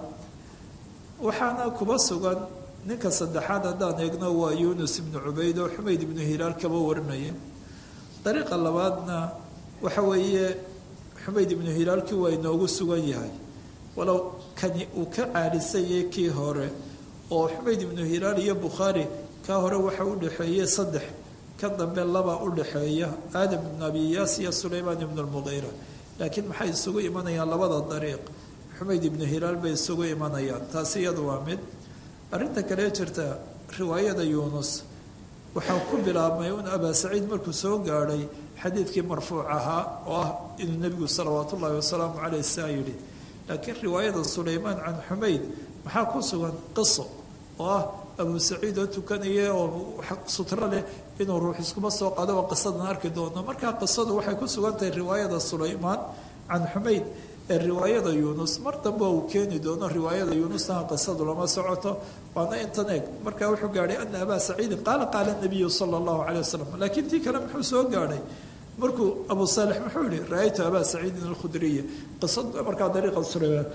waxaana kuba sugan ninka saddexaad haddaan eegno waa yuunus ibnu cubayd oo xumayd ibnu hilaal kaba warinaya dariiqa labaadna waxa weeye xumayd ibnu hilaalkii waa inoogu sugan yahay walow kani uu ka caalisayay kii hore oo xumayd ibnu hilaal iyo bukhaari kaa hore waxa u dhexeeyey saddex kan dambe laba u dhexeeya aadam ibnu abiyaas iyo sulaymaan ibnu lmuqiira laakiin maxay isugu imanayaan labada dariiq xumayd ibnu hilaal bay isugu imanayaan taasi iyadu waa mid arrinta kale jirta riwaayada yuunus waxaa ku bilaabmay un abaa saciid markuu soo gaadhay xadiidkii marfuuc ahaa oo ah inuu nebigu salawaat ullaahi wasalaamu caleyh saa yidhi laakiin riwaayada sulaymaan can xumayd maxaa ku sugan qiso oo ah abu saciid oo tukanaya oo sutro leh inuu ruux iskuma soo qado oo qisadan arki doono markaa qisadu waxay ku sugan tahay riwaayada sulaymaan can xumayd ee riwaayada yuunus mar dambe uu keeni doono riwaayada yuunusna qisadu lama socoto waana intan eeg markaa wuxuu gaadhay ana abaa saciidin qaala qaala nabiyu sala allahu caleyh wasalam laakiin tii kale muxuu soo gaadhay markuu abu saalix muxuu yihi ra-aytu abaa saciidin alkhudriya qisad markaa dariiqa sulaymaan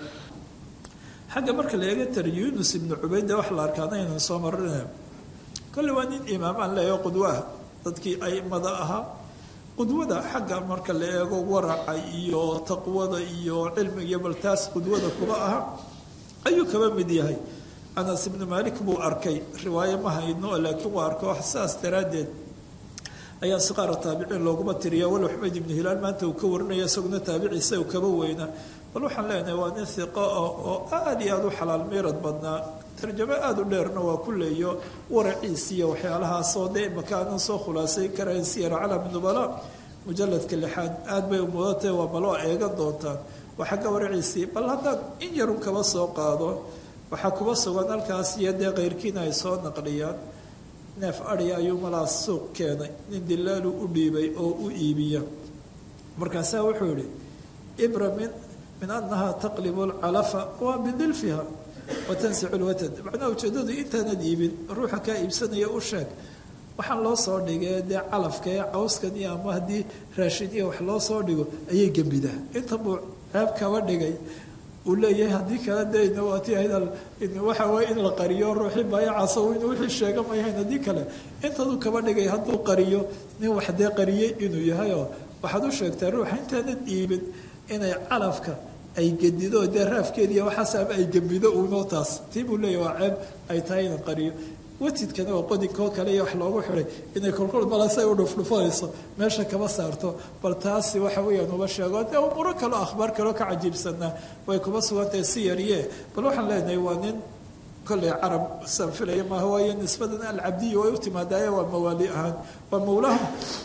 xagga marka la eega tar yunus ibnu cubayda wax la arkaana inaan soo marina kolle waa nin imaamaan leeyo qudwaah dadkii aimada ahaa qudwada xagga marka la eego waraca iyo taqwada iyo cilmiga bal taas qudwada kuba aha ayuu kaba mid yahay anas ibnu malik buu arkay riwaayo ma hayno laakiin waa arko saas daraaddeed ayaa siqaara taabiciin looguma tiriya walow xumayd ibnu hilaal maanta uu ka warinaya isaguna taabiciisa uu kaba weynaa bal waxaan leenahay waa nin hiqo ah oo aada iyo aada u xalaal miirad badnaa tarjamo aada u dheerna waa ku leeyo waraciis iyo waxyaalahaasoo dee imaka aanan soo khulaasay karayn siyara calami nubala mujaladka lixaad aada bay umudatay waa baloo eegan doontaan waa xagga waraciisii bal haddaan in yarun kaba soo qaado waxaa kuba sugan halkaas iyo dee keyrkiina ay soo naqliyaan neef adhi ayuu malaas suuq keenay nin dilaalu u dhiibay oo u iibiya markaasaa wuxuu yihi ibra min min anaha taqlibu lcalafa waa bidilfiha watansicu lwatad macnaha ujeedadu intaanad iibin ruuxa kaa iibsanaya u sheeg waxaan loo soo dhigay dee calafka ee cawskan iyo ama haddii raashin iyo wax loo soo dhigo ayay gembidaa inta buu ceeb kaba dhigay uu leeyahay haddii kale dena waati waxa waye in la qariyo ruuxii baayacaas inuu wixii sheega mayahayn haddii kale intaduu kaba dhigay hadduu qariyo nin wax dee qariyey inuu yahayoo waxaad u sheegtaa ruuxa intaanad iibin inay calafka ay gedido dee raafkeediiy waxaas ama ay gembido uunoo taas tii buu leeyahy waa ceeb ay tahay ina qariyo watidkana oo qodinkoo kale iyo wax loogu xiday inay kolkol balasay u dhufdhufanayso meesha kama saarto bal taasi waxa weeyaan uba sheego dee umuro kaleo akhbaar kaleo ka cajiibsanaa way kuma sugantahay si yariye bal waxaan leenahay waa nin kolley carab san filaya maaha waayo nisbadan alcabdiya way u timaadaaye waa mawaali ahaan waa mawlaha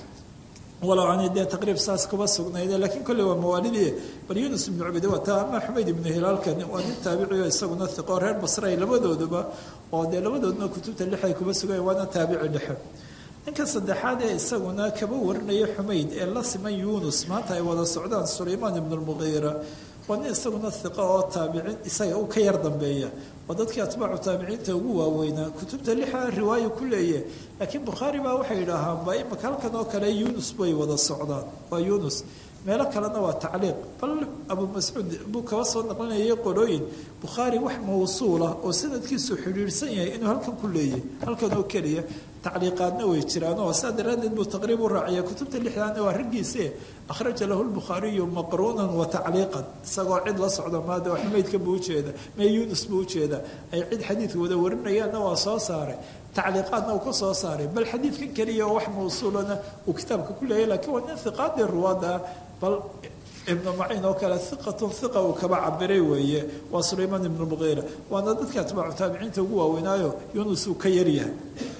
walow ani dee taqriib saas kuma sugnayde lakiin kolley waa mawaalidii bal yunus ibnu cubide waa taa ama xumayd ibnu hilaalkan waa nin taabiciyo isaguna hiqo reer basray labadooduba oo dee labadooduna kutubta lixay kuma sugayan waana taabici dhexe ninka saddexaad ee isaguna kaba warinaya xumayd ee la siman yunus maanta ay wada socdaan sulaymaan ibnu lmuqiira waa nin isaguna hiqo oo taabicin isaga u ka yar dambeeya waa dadkii atbaacu taabiciinta ugu waaweynaa kutubta lixa riwaayo ku leeye laakiin bukhaari baa waxay yidhaahaan ba imaka halkan oo kale yunus bay wada socdaan waa yunus meelo kalena waa tacliiq bal abu mascuud buu kaba soo naqlinayay qolooyin bukhaari wax mawsuulah oo sanadkiisu xidhiidhsan yahay inuu halkan ku leeyahy halkan oo keliya tacliiqaadna way jiraan oo saa daraaddeed buu taqriib u raaciya kutubta lixdaana waa raggiise akhraja lahu lbukhaariyu maqruunan wa tacliiqan isagoo cid la socdo maada xumaydka buu ujeeda mee yunus buu ujeeda ay cid xadiidka wada warinayaanna waa soo saaray tacliiqaadna uu ka soo saaray bal xadiidkan keliya oo wax mawsuulana uu kitaabka ku leeyahy lakiin waa nin hiqaadii ruwaada bal ibnu maciin oo kale hiqatun hiqa uu kaba cabiray weeye waa sulaymaan ibnu muqiira waana dadka atbaacu taabiciinta ugu waaweynaayo yunus uu ka yaryahay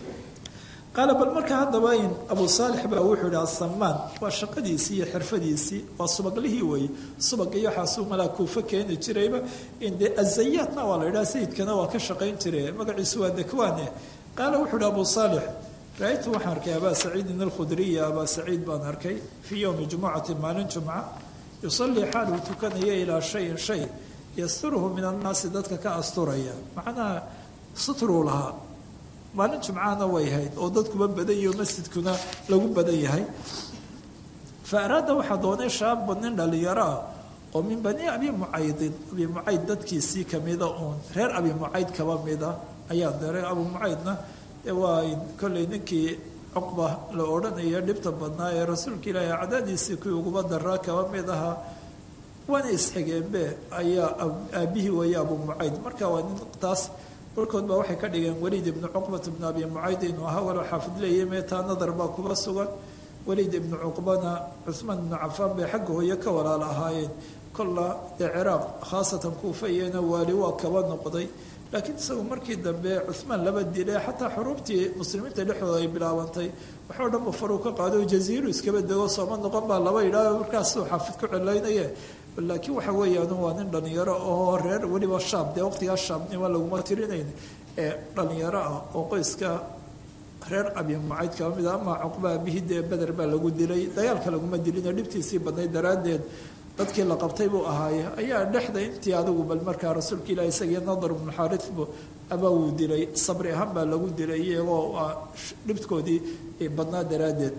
qaala bal marka haddaba in abu saalix baa wuxuu yihi asamaan waa shaqadiisii iyo xirfadiisii waa subaglihii weeye subag iyo waxaasuu malaa kuufa keeni jirayba in dee azayaatna waa la yidhaha sayidkana waa ka shaqayn jire magaciisu waa dakwaane qaala wuxuu yihi abu saalix ra-aytu waxaan arkay abaa saciidin alkhudriya abaa saciid baan arkay fii yowmi jumucati maalin jumca yusalii xaal uu tukanaya ilaa shayin shay yasturuhu min annaasi dadka ka asturaya macnaha sutruu lahaa maalin jumcana way hayd oo dadkuba badan yahi oo masjidkuna lagu badan yahay fa araada waxaa doonay shaaba nin dhalinyaro ah oo min bani abi mucaydin abi mucayd dadkiisii kamida uun reer abi mucayd kaba mida ayaa daray abu mucaydna waa kolley ninkii cuqba la odhanaya dhibta badnaa ee rasuulka ilaahi cadaadiisii kuwii uguba daraa kaba mid ahaa waana isxigeenbe ayaa aabihii weeye abu mucayd marka waa nin taas warkood baa waxay ka dhigeen weliid ibnu cuqbat ibnu abi mucayd inuu ahaa walow xaafid leeyahy meetaa nadar baa kuba sugan weliid ibnu cuqbana cuhmaan ibnu cafaan bay xagga hooye ka walaal ahaayeen kolla dee ciraaq khaasatan kuufayena waali waa kaba noqday laakiin isagu markii dambe cuhmaan laba dile xataa xuruubtii muslimiinta dhexdooda ay bilaabantay waxoo dhanba faruu ka qaado jaziiru iskaba dego sooma noqon baa laba idhaaho markaasuu xaafid ku celaynaye laakiin waxa weeyaan waa nin dhalinyaro oo reer weliba shaab dee waqtigaa shaabnimo laguma tirinayn ee dhalinyaro ah oo qoyska reer abi mucayd kaba mid a ama cuqba abihii dee beder baa lagu dilay dagaalka laguma dilino dhibtiisii badnayd daraaddeed dadkii la qabtay buu ahaaye ayaa dhexda intii adigu bal markaa rasuulka ilahi isagii nadar ibnu xaarithbu abaa wuu dilay sabri ahaan baa lagu dilay iyagoo dhibkoodii badnaa daraaddeed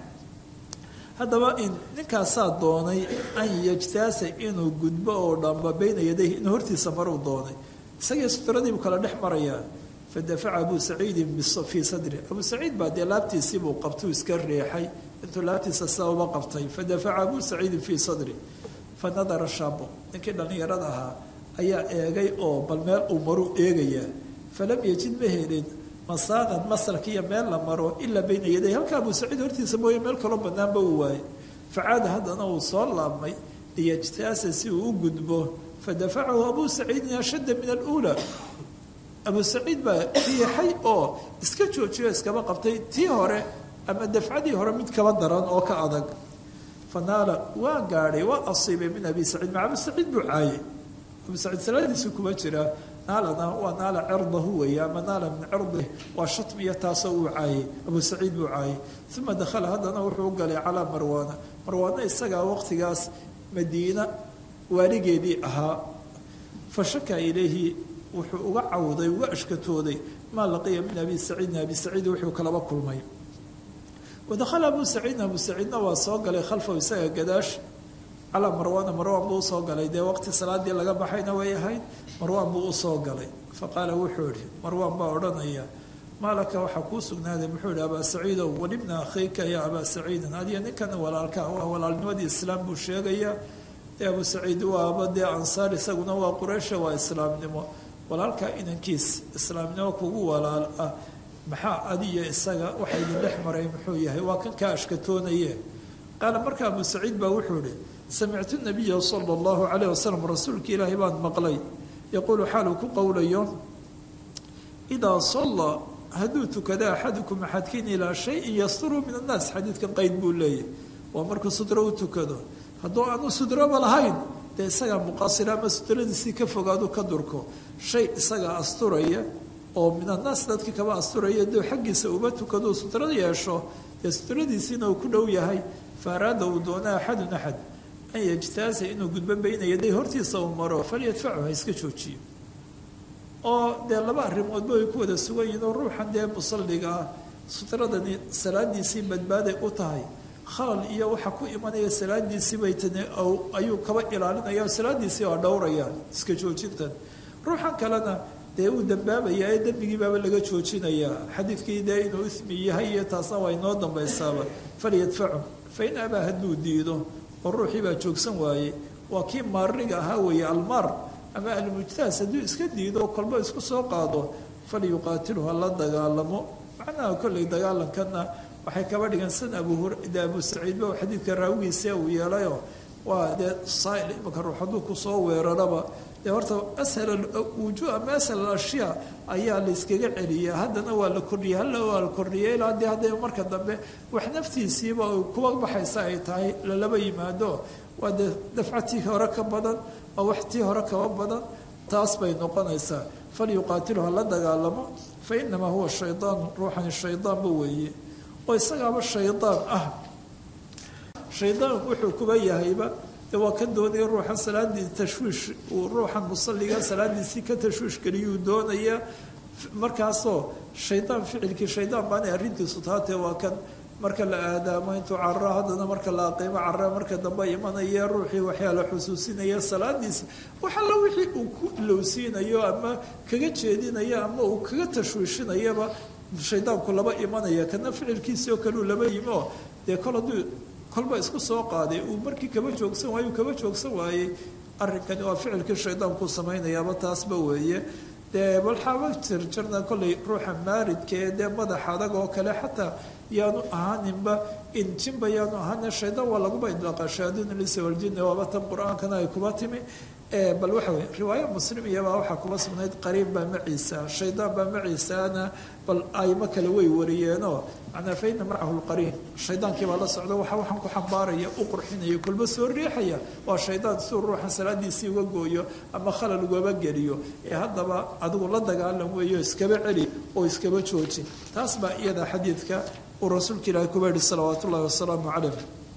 haddaba in ninkaasaa doonay an yajtaasa inuu gudbo oo dhamba bayna yadayhi inuu hortiisa maruu doonay isagii sutradiibuu kala dhex marayaa fadafaca abu saciidin fii sadri abu saciid baa dee laabtiisiibuu qabtuu iska reexay intuu laabtiisa sidaa uba qabtay fadafaca abu saciidin fii sadri fa nadara shaabo ninkii dhallinyarada ahaa ayaa eegay oo bal meel uu maruu eegayaa falam yajid ma helin masaaqan masarkiiyo meel la maro ilaa bayna yaday halka abu saciid hortiisa mooye meel kaloo banaanba uu waayey facaada haddana uu soo laabmay liyajtaasa si uu u gudbo fadafacahu abu saciidin ashadda min aluulaa abu saciid baa riixay oo iska joojiyo iskaba qabtay tii hore ama dafcadii hore mid kaba daran oo ka adag fanaala waa gaadhay waa asiibay min abi saciid maca abu saciid buu caayay abu saciid salaadiisu kuma jiraa naalana waa naala cirdahu weeye ama naala min cirdih waa shatmiya taasoo uu caayay abu saciid buu caayay uma dakhala haddana wuxuu u galay calaa marwaana marwaana isagaa waqtigaas madiina waaligeedii ahaa fa shaka ilayhi wuxuu uga cawday uga ashkatooday maa laqiya min abi saciidin abi saciid wuxuu kalaba kulmay wadakhala abu saciidna abu saciidna waa soo galay khalfahu isaga gadaash calaa marwaana marwaan buu usoo galay dee waqti salaadii laga baxayna way ahayd marwaan buu usoo galay fa qaala wuxuu ihi marwaan baa odhanaya maalaka waxaa kuu sugnaaday muxuu ihi abaa saciidow walibna akhiika ya abaa saciidin adiga ninkan walaalka waa walaalnimadii islaam buu sheegayaa dee abu saciid waaba dee ansaar isaguna waa quraysha waa islaamnimo walaalka inankiis islaamnimo kugu walaal ah maxaa adiyo isaga waxa idin dhex maray muxuu yahay waa kan kaa ashkatoonaye qaala marka abu saciid baa wuxuu ihi samictu nabiya sala allahu calayh wasalam rasuulka ilaahay baan maqlay yaquulu xaaluu ku qowlayo idaa salla hadduu tukada axadukum axadkiin ilaa shayin yasturuu min annaas xadiidkan qeyd buu leeyahy waa markuu sudro u tukado hadduu aanu sudroba lahayn dee isagaa muqasira ama sudradiisii ka fogaadu ka durko shay isagaa asturaya oo min annaas dadkii kaba asturaya dee xaggiisa uba tukado sutro yeesho dee sutradiisiina uu ku dhow yahay faaraada uu doona axadun axad an yajtaasa inuu gudbo bayna yaday hortiisa uu maro falyadfachu ha iska joojiyo oo dee laba arrimoodba ay ku wada sugan yihiin oo ruuxan dee musalliga ah sutradani salaadiisii badbaaday u tahay khalal iyo waxa ku imanaya salaadiisii bay tani ayuu kaba ilaalinaya salaadiisii waa dhowrayaan iska joojintan ruuxan kalena dee uu dambaabaya ee dembigii baaba laga joojinayaa xadiidkii dee inuu ismi yahay iyo taasna waa inoo dambaysaaba falyadfacu fa in abaa hadduu diido oo ruuxii baa joogsan waaye waa kii maariga ahaa weeye almaar ama almujtaas hadduu iska diido oo kolba isku soo qaado falyuqaatilu ha la dagaalamo macnaha kolley dagaalankanna waxay kaba dhigan san abu de abu saciidba xadiidka raawigiisa uu yeelayoo waa dee saail imanka ruux hadduu kusoo weeraraba dee horta ashal wujuh ama ashal ashyaa ayaa la iskaga celiya haddana waa la kordhiyey halla waa la kordhiyay ilaa dee hadday marka dambe wax naftiisiiba kuwa baxaysa ay tahay lalaba yimaado waa dee dafcatii hore ka badan waa wax tii hore kaba badan taas bay noqonaysaa falyuqaatilu ha la dagaalamo fa inamaa huwa shaydaan ruuxani shaydaanba weeye oo isagaaba shaydaan ah shaydaan wuxuu kuba yahayba de waa ka doonaya ruuxan salaadii tashwiish uu ruuxan musalliga salaadiisii ka tashwiish geliyuu doonaya markaasoo shaydaan ficilkii shaydaan baanay arrintiisu taatee waa kan marka la aadaamo intuu carro haddana marka la aqiimo carra marka dambe imanaya ruuxii waxyaa la xusuusinaya salaadiisa wax alla wixii uu ku ilowsiinayo ama kaga jeedinayo ama uu kaga tashwiishinayaba shaydaanku laba imanaya kana ficilkiisii oo kaleu laba yimi oo dee kol hadduu kolba isku soo qaaday uu markii kaba joogsan waaye uu kaba joogsan waayey arrinkani waa ficilkii shaydaanku samaynayaaba taasba weeye dee balxaaba jirjirna kollay ruuxa maaridka ee dee madaxa adag oo kale xataa yaanu ahaaninba injinba yaanu ahaanin shaydaan waa laguba idlaaqa shayaadiin lisa waljinni waaba tan qur-aankana ay kuba timi bal waxa weye riwaayo muslim iyabaa waxaa kuba sugnayd qariib baa maciisa shaydaan baa maciisaana bal aymo kale way wariyeenoo macnaa fa ina macahu lqariin shaydaankii baa la socda waxa waxaan ku xambaaraya u qurxinaya kolba soo riixaya waa shaydaan siduu ruuxan salaadiisii uga gooyo ama khalal ugaba geliyo ee haddaba adigu la dagaalam weeyo iskaba celi oo iskaba jooji taas baa iyada xadiidka uu rasuulka ilaahi kuba yihi salawaat ullahi wasalaamu calayh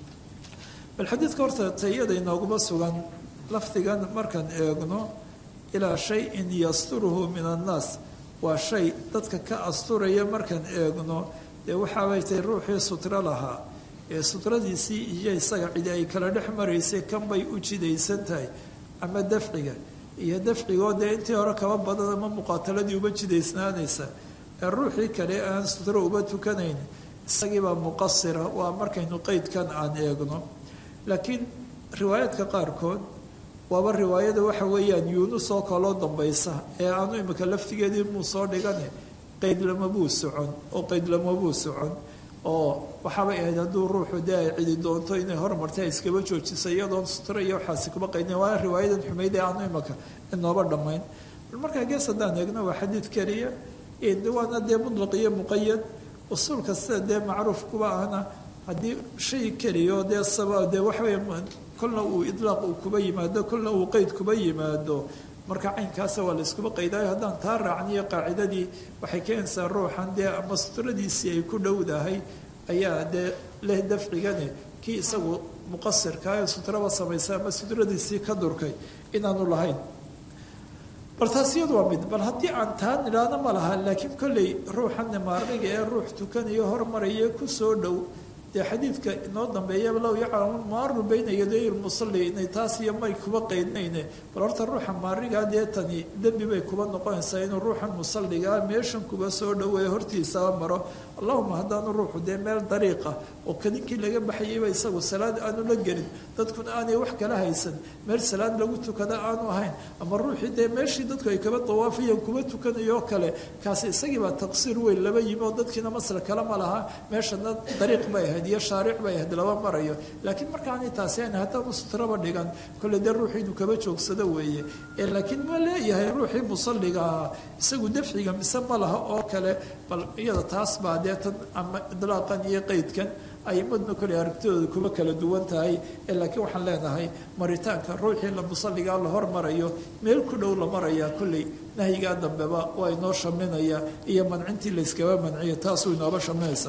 bal xadiidka horta tayada inooguma sugan lafdigan markaan eegno ilaa shayin yasturuhu min annaas waa shay dadka ka asturaya markaan eegno dee waxaabay tahay ruuxii sutro lahaa ee sutradiisii iyo isaga cidi ay kala dhex maraysay kan bay u jidaysan tahay ama dafciga iyo dafcigoo dee intii hore kaba badan ama muqaataladii uba jidaysnaanaysa ee ruuxii kale aan sutro uba tukanayn isagiibaa muqasira waa markaynu qeydkan aan eegno laakiin riwaayaadka qaarkood waaba riwaayada waxa weeyaan yuunus oo kaloo dambaysa ee aanu imika laftigeedii muu soo dhigane qaydlamabuu socon oo qaydlamabuu socon oo waxaabay ahayd hadduu ruuxu dee ay cidi doonto inay hormartay iskaba joojisa iyadoon sutro iyo waxaasi kuma qaydin waa riwaayadan xumayd ee aanu imika inooba dhammayn bal markaa gees haddaan eegno waa xadiid keliya waana dee mudlaq iyo muqayad usuulka sida dee macruuf kuba ahna haddii shay keliyo dee saba dee waxawey kolna uu idlaaq uu kuba yimaado kolna uu qeyd kuba yimaado marka caynkaasa waa la iskuba qaydaayo haddaan taa raacniyo qaacidadii waxay keenaysaa ruuxan dee ama sutradiisii ay ku dhowdahay ayaa dee leh dafcigane kii isagu muqasirkaa ee sutraba samaysa ama sutradiisii ka durkay inaanu lahayn bal taas iyadu waa mid bal haddii aan taa nidhaahno ma laha laakiin kolley ruuxanne maarniga ee ruux tukanayo hormaraya kusoo dhow dee xadiidka inoo dambeeya low yaclamu maaru bayna yaday lmusalli inay taas iyo may kuba qeydnayne bal horta ruuxa maarigaa dee tani dembi bay kuba noqonaysaa inuu ruuxan musalligaa meeshan kuba soo dhaweeya hortiisaba maro allahuma haddaanu ruuxu dee meel dariiqa oo kadinkii laga baxayayba isagu salaad aanu la gelin dadkuna aanay wax kala haysan meel salaad lagu tukada aanu ahayn ama ruuxii dee meeshii dadku ay kaba dawaafayeen kuba tukanayo kale kaasi isagiibaa taqsiir weyn laba yimi oo dadkiina masla kale ma laha meeshana dariiq bay ahayd iyo shaaric bay ahayd laba marayo laakiin markaanay taasi ayn haddaanu sutraba dhigan kolle dee ruuxii inuu kaba joogsado weeye ee laakiin ma leeyahay ruuxii musalliga ahaa isagu dafciga mise ma laha oo kale bal iyada taas baa dee tan ama idlaaqan iyo qeydkan aimadna kole aragtidooda kuma kala duwan tahay ee laakiin waxaan leenahay maritaanka ruuxii la musalligaa la hormarayo meel ku dhow la marayaa kolley nahyigaa dambeba waa inoo shaminaya iyo mancintii layskaba manciya taasuu inooba shaminaysa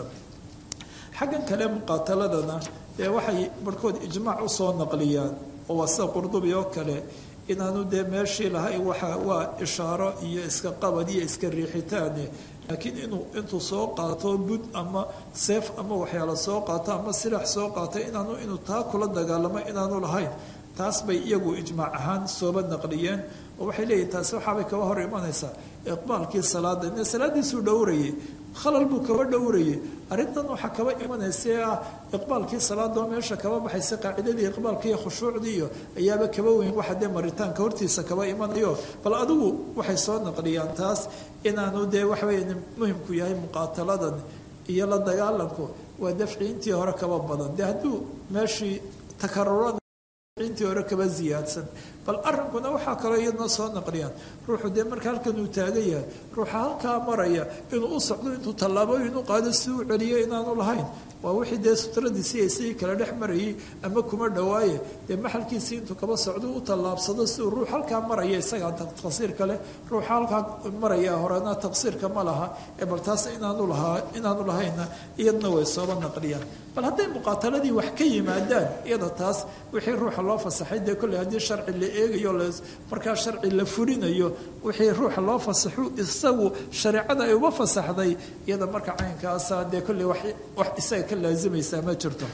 xaggan kale muqaataladana dee waxay barhkood ijmaac usoo naqliyaan oo waa sida qurdubi oo kale inaanu dee meeshii lahay waxa waa ishaaro iyo iska qabad iyo iska riixitaane laakiin inuu intuu soo qaato bud ama seef ama waxyaala soo qaato ama silax soo qaato inaanu inuu taa kula dagaalamo inaanu lahayn taas bay iyagu ijmaac ahaan sooba naqliyeen oo waxay leeyihin taasi waxaabay kaba hor imanaysaa iqbaalkii salaada ine salaadiisuu dhowrayay khalal buu kaba dhowrayay arrintan waxaa kaba imanaysa ah iqbaalkii salaadoo meesha kaba baxaysa qaacidadii iqbaalka iyo khushuucdii iyo ayaaba kaba weyn waxa dee maritaanka hortiisa kaba imanayo bal adigu waxay soo naqliyaan taas inaanu dee waxaweya muhimku yahay muqaataladan iyo la dagaalanku waa dafci intii hore kaba badan dee hadduu meeshii takarurada intii hore kaba ziyaadsan bal arrinkuna waxaa kaloo iyadna soo naqliyaan ruuxu dee marka halkan uu taagan yahay ruuxa halkaa maraya inuu u socdo intuu tallaabooyin u qaado si uu celiyo inaanu lahayn waa wixii dee sutradiisii ay sidii kala dhex marayay ama kuma dhawaaye dee maxalkiisii intuu kaba socdo u tallaabsado si uu ruux halkaa maraya isagaa taqsiirka leh ruuxa halkaa maraya horena taqsiirka ma laha ee bal taas inaanu lahaa inaanu lahaynna iyadna way sooba naqliyaan bal hadday muqaataladii wax ka yimaadaan iyada taas wixii ruuxa loo fasaxay dee kolley haddii sharci la eegayo markaa sharci la fulinayo wixii ruuxa loo fasaxu isagu shareecada ay uba fasaxday iyada marka caynkaasa dee kolley wax isaga ka laazimaysaa ma jirto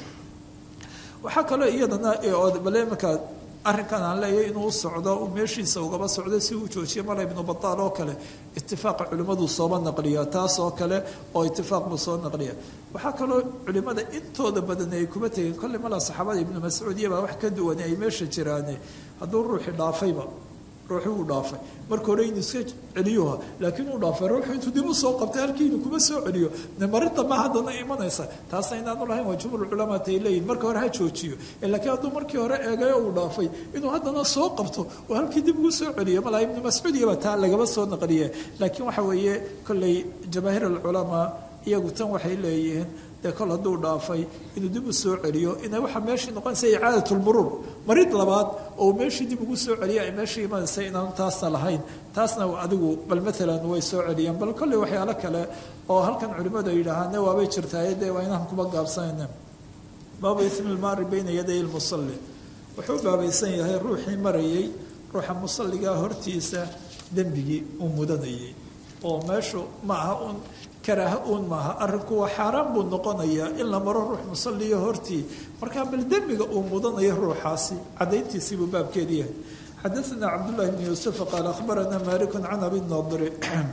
waxaa kaloo iyadana bale markaa arrinkan aan leeyahay inuu u socdo uu meeshiisa ugaba socdo si uu joojiyo mala ibnu bataal oo kale itifaaqa culimmadu sooba naqliya taas oo kale oo itifaaq buu soo naqliya waxaa kaloo culimmada intooda badan ay kuma tegeen kolley mala saxaabada ibnu mascuud iyabaa wax ka duwan ay meesha jiraane hadduu ruuxi dhaafayba ruuxi uu dhaafay marka hore inuu iska celiyuha laakiin uu dhaafay ruuxu intuu dib u soo qabtay halkii inuu kuma soo celiyo de marinta ma haddana imanaysa taasna inaanu lahayn waa jumhur culamaat ay leeyihin marka hore ha joojiyo laakiin hadduu markii hore eegayo uu dhaafay inuu haddana soo qabto oo halkii dib ugu soo celiyo malaa ibnu mascuud iyaba taa lagaba soo naqliye laakiin waxa weeye kolley jamaahiir alculamaa iyagu tan waxay leeyihiin dee kol hadduu dhaafay inuu dib u soo celiyo ina waxaa meeshii noqonaysa icaadatulmuruur marid labaad oo meeshii dib ugu soo celiya ay meeshii imanaysa inaanu taasna lahayn taasna adigu bal maalan way soo celiyaan bal kolley waxyaalo kale oo halkan culimmadu ay yidhaahaane waabay jirtaaye dee waa inaan kuba gaabsanayna baabu ismi lmaari bayna yaday lmusalli wuxuu baabaysan yahay ruuxii marayay ruuxa musalligaa hortiisa dembigii uu mudanayay oo meeshu ma aha un karaaha uun maaha arrinku waa xaaraan buu noqonayaa in la maro ruux musalliyo hortii markaa bal dembiga uu mudanayo ruuxaasi cadayntiisii buu baabkeedi yahay xadaثna cabdullahi bn yuusuf qaal akhbarana maliku can abi nadri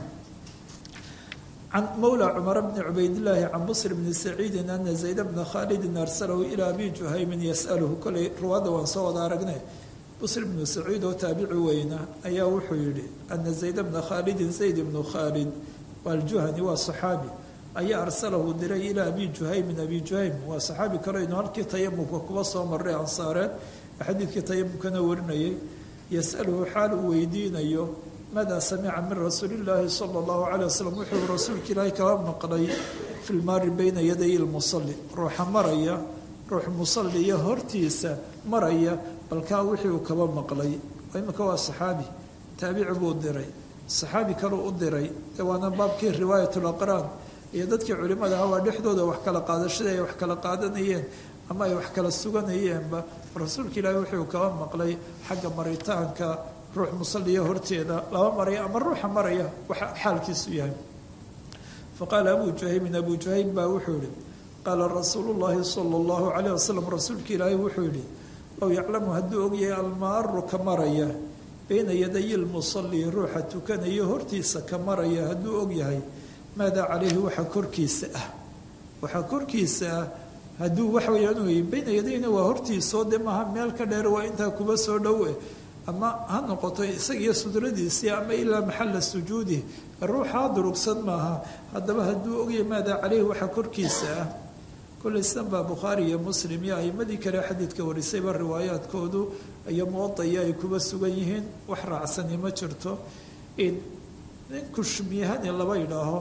can mawla cumar bni cubaydillaahi can busr bni saciidi ana zayd bna khaalidin arsalahu ilaa abi juhaymin yas'aluhu kolay ruwaadda waan soo wada aragnay busr bnu saciid oo taabici weyna ayaa wuxuu yihi ana zayd bna khaalidin zayd bnu khaalid aljuhani waa saxaabi ayaa arsalahu diray ilaa abi juhaymin abi juhaym waa saxaabi kale inu halkii tayamumka kuba soo maray ansaareed xadiidkii tayamumkana warinayay yasaluhu xaal uu weydiinayo maadaa samica min rasuuli illaahi sala allahu calay wasalam wuxuu rasuulka ilaahay kala maqlay fi lmaari bayna yaday lmusalli ruuxa maraya ruux musalliya hortiisa maraya balkaa wixii uu kaba maqlay imika waa saxaabi taabici buu diray saxaabi kaleu u diray ee waana baabkii riwaayatulaqraan iyo dadkii culimmada ah waa dhexdooda wax kala qaadashada ay wax kala qaadanayeen ama ay wax kala suganayeenba rasuulka ilaahi wuxuu kaba maqlay xagga maritaanka ruux musalliya horteeda laba maraya ama ruuxa maraya waxa xaalkiisu yahay fa qaala abu juhaymin abu juhaym baa wuxuu yihi qaala rasuulu llaahi sala allahu calayh wasalam rasuulka ilaahay wuxuu yidhi low yaclamu hadduu ogyahay almaaru ka maraya bayna yadayi lmusalli ruuxa tukanayo hortiisa ka maraya hadduu ogyahay maadaa calayhi waxa korkiisa ah waxaa korkiisa ah hadduu waxa weyaan wey bayna yadayna waa hortiisoo de maaha meel ka dheer waa intaa kuba soo dhowe ama ha noqoto isagiyo sudradiisii ama ilaa maxalla sujuudi ruuxaa durugsan maaha haddaba hadduu ogyahay maadaa caleyhi waxaa korkiisa ah kollay sidan baa bukhaari iyo muslim iyo a'imadii kale xadiidka warisayba riwaayaadkoodu iyo muwadaya ay kuba sugan yihiin wax raacsani ma jirto in nin kushmiyahani laba yidhaaho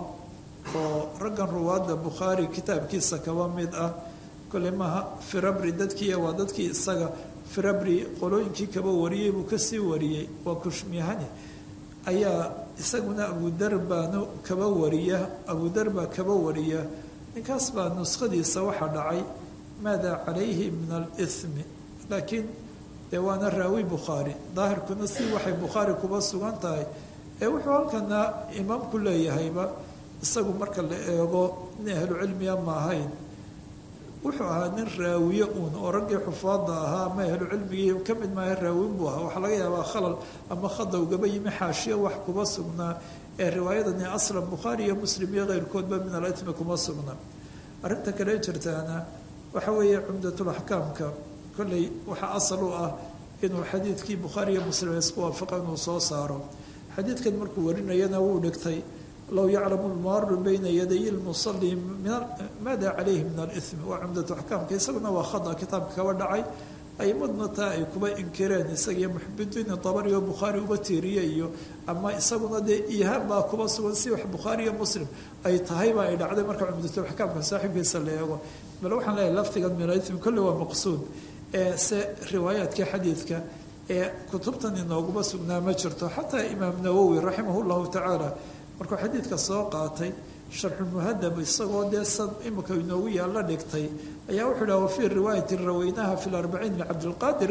oo raggan ruwaadda bukhaari kitaabkiisa kaba mid ah kolley maaha firabri dadkiiya waa dadkii isaga firabri qolooyinkii kaba wariyey buu kasii wariyey waa kushmiyahani ayaa isaguna abudar baanu kaba wariya abudar baa kaba wariya ninkaas baa nuskhadiisa waxaa dhacay maadaa calayhi min alithmi laakiin dee waana raawi bukhaari daahirkuna si waxay bukhaari kuba sugan tahay ee wuxuu halkana imaamku leeyahayba isagu marka la eego nin ahlucilmiya ma ahayn wuxuu ahaa nin raawiye uun oo raggii xufaada ahaa ama ahlucilmigii ka mid maaha raawin buu ahaa waxaa laga yaabaa khalal ama khada ugaba yimi xaashiyo wax kuba sugnaa ee riwaayadani aslan bukhaari iyo muslim iyo keyrkoodba min alitmi kuma sugna arrinta kale jirtaana waxa weeye cumdatulaxkaamka kolley waxaa asal u ah inuu xadiidkii bukhaari iyo muslim isku waafaqa inuu soo saaro xadiidkan markuu warinayana wuu dhigtay low yaclamu lmaaru bayna yaday lmusali maada calayhi min alimi waa cumdatu axkaamka isaguna waa khada kitaabka kaba dhacay aimaduna taa ay kuba inkireen isagiyo muxibidiin dabari oo bukhaari uba tiiriye iyo ama isaguna dee ihaan baa kuba sugan si wax bukhaari iyo muslim ay tahayba ay dhacday marka cumdatu axkaamka saaxiibkiisa la eego bal waxaan leeyahay lafdigan min alimi kolle waa maqsuud ee se riwaayaadka xadiidka ee kutubtan inooguma sugnaa ma jirto xataa imaam nawowi raximah llahu tacaala markuu xadiidka soo qaatay sharxulmuhadab isagoo dee san imika inoogu yaalla dhigtay ayaa wuxuu dhaha wafii riwaayati raweynaha fi larbaciin licabdilqaadir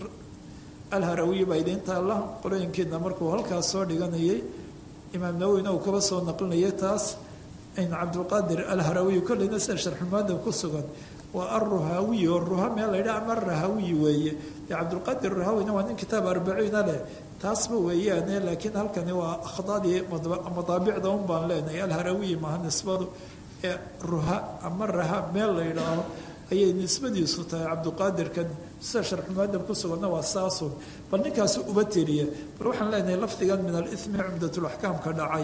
alharawiyi baa idiin taalla qolooyinkeedna markuu halkaas soo dhiganayay imaam nawowina uu kaba soo naqlinayay taas in cabdilqaadir alharawiyi kolleyna sida sharxulmuhadab ku sugan waa alruhaawiyi oo ruha meel laydha ama rahawiyi weeye dee cabdilqaadir rahawina waa nin kitaab arbaciina leh taasba weeyaane laakiin halkani waa akhdadii madaabicda un baan leenahay alharawiyi maaha nisbadu ee ruha ama raha meel la yidhaaho ayay nisbadiisu tahay cabdiqaadirkan sida sharxumaadab ku suganna waa saasun bal ninkaasi uba tiriya bal waxaan leenahay lafdigan min alithmi cumdatulaxkaamka dhacay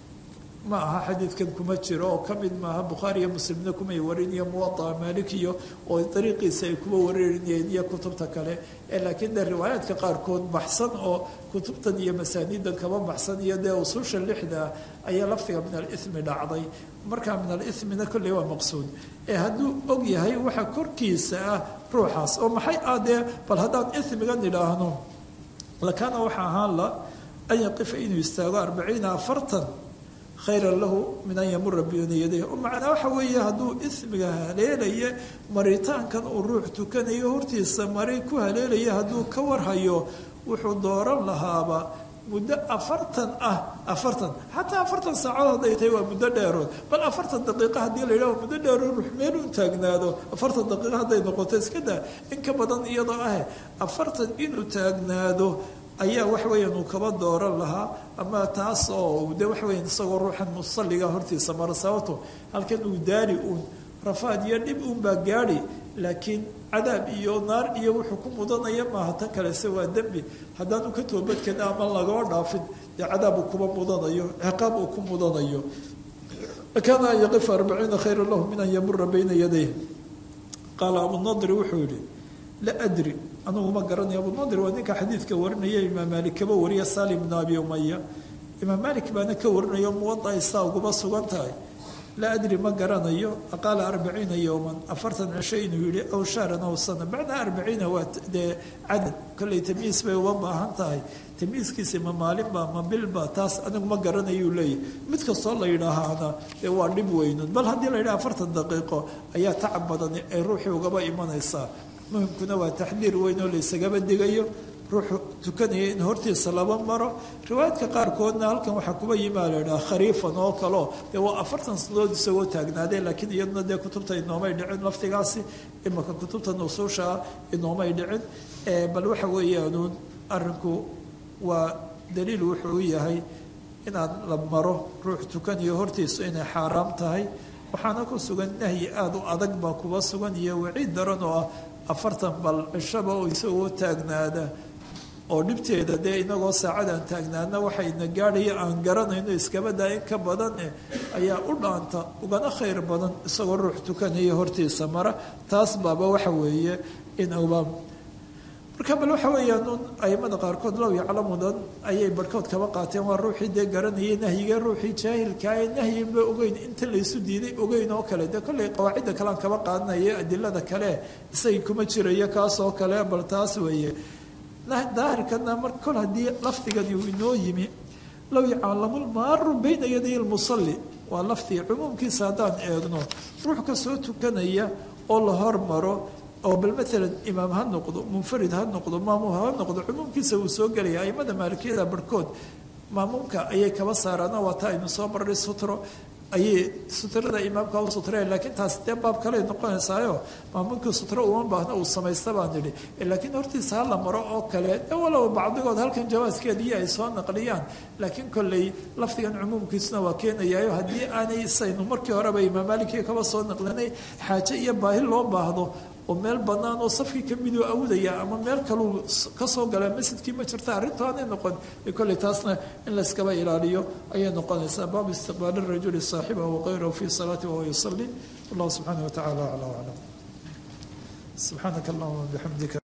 ma aha xadiidkan kuma jiro oo ka mid maaha bukhaari iyo muslimna kumay wariniyo muwadaa maalikiyo oo dariiqiisa ay kuba warinayeen iyo kutubta kale ee laakiin dee riwaayaadka qaarkood baxsan oo kutubtan iyo masaaniidan kaba baxsan iyo dee usuusha lixda ayaa lafdiga min alithmi dhacday markaa min alithmina kolley waa maqsuud ee hadduu og yahay waxa korkiisa ah ruuxaas oo maxay ah dee bal haddaan ithmigan idhaahno lakaana waxa ahaan la an yaqifa inuu istaago arbaciina afartan khayra lahu min an yamura biyuna yadayh oo macnaa waxa weeye hadduu ismiga haleelaya maritaankan uu ruux tukanayo hortiisa mari ku haleelaya hadduu ka warhayo wuxuu dooran lahaaba muddo afartan ah afartan xataa afartan saacadood hadday tahay waa muddo dheerood bal afartan daqiiqa haddii la yidhaho muddo dheerood ruux meel u taagnaado afartan daqiiqa hadday noqoto iska daa in ka badan iyadoo ah afartan inuu taagnaado ayaa wax weeyaan uu kaba dooran lahaa ama taas oo de wax weyan isagoo ruuxan musalliga hortiisa mara sababto halkan uu daari uun rafaad iyo dhib uun baa gaadhi laakiin cadaab iyo naar iyo wuxuu ku mudanaya maaha tan kalese waa dembi haddaanu ka toobadkena ama lagoo dhaafin dee cadaab uu kuba mudanayo ciqaab uu ku mudanayo kaana an yaqifa arbaciina khayra lahu min an yamura bayna yadayh qaala abunadri wuxuu yihi la adri anugu ma garanayo abunadir waa ninka xadiidka warinaya imaam maalik kaba wariya salim bn abi umaya imaam maalik baana ka warinayo muwada isaa uguba sugan tahay laa adri ma garanayo qaala arbaciina yowman afartan cisho inuu yihi aw shahran aw sana macnaa arbaciina waa dee cadad kolley tamyiis bay uga baahan tahay tamyiiskiisi ma maalinba ma bilba taas anigu ma garanayuu leeyahy mid kastoo la yidhaahaana dee waa dhib weynun bal haddii la yidhaha afartan daqiiqo ayaa tacab badan ay ruuxii ugaba imanaysaa muhimkuna waa taxdiir weyn oo la isagaba digayo ruuxu tukanaya in hortiisa laba maro riwaayadka qaarkoodna halkan waxaa kuba yimaa la idhaha khariifan oo kaleo dee waa afartan sanadood isagoo taagnaadee laakiin iyaduna dee kutubta inoomay dhicin laftigaasi imaka kutubta nusuusha ah inoomay dhicin bal waxa weeyaanuun arinku waa daliil wuxuu u yahay inaan la maro ruux tukanayo hortiisu inay xaaraam tahay waxaana ku sugan nahyi aada u adag baa kuba sugan iyo waciid daran oo ah afartan bal cishaba oo isagoo taagnaada oo dhibteeda dee inagoo saacadaan taagnaadna waxayna gaadhaya aan garanayno iskabadaa in ka badan eh ayaa u dhaanta ugana khayr badan isagoo ruux tukanaya hortiisa mara taas baaba waxa weeye in uba marka bal waxa weeyaan un aimada qaarkood low yaclamudan ayay barhkood kaba qaateen waa ruuxii dee garanayay nahyiga ruuxii jaahilkaa ee nahyiba ogeyn inta laysu diiday ogeyn oo kale dee kollay qawaacidda kalean kaba qaadanaya adilada kale isagii kuma jirayo kaasoo kale bal taas weeye daahirkana mar kol haddii lafdigani uu inoo yimi low yaclamulmaaru bayna yaday lmusalli waa lafdiga cumuumkiisa haddaan eegno ruux kasoo tukanaya oo la hormaro oo bal maalan imaam ha noqdo munfarid ha noqdo maamuum ha noqdo cumuumkiisa wuu soo gelaya aimada maalikiyada barhkood maamuumka ayay kaba saaraana waa taa aynu soo marray sutro ayay sutrada imaamka u sutreen laakiin taas dee baab kaley noqonaysaayo maamuumkii sutro uma baahna uu samaysta baan idhi laakiin hortiisa ha la maro oo kale de walow bacdigood halkan jawaaskeediii ay soo naqliyaan laakiin kolley lafdigan cumuumkiisuna waa keenayaayo haddii aanay saynu markii horeba imaam maalikii kaba soo naqlinay xaaje iyo baahi loo baahdo oo meel banaan oo safkii ka miduu awdaya ama meel kaluu kasoo galaa masjidkii ma jirta arrintu aanay noqon kolley taasna in layskaba ilaaliyo ayay noqonaysaa baabu istiqbaali rajuli saaxibahu waqayrahu fi salaati wahuwa yusali wallahu subxaana wa tacala acla aclam subxaanaka allahuma bixamdika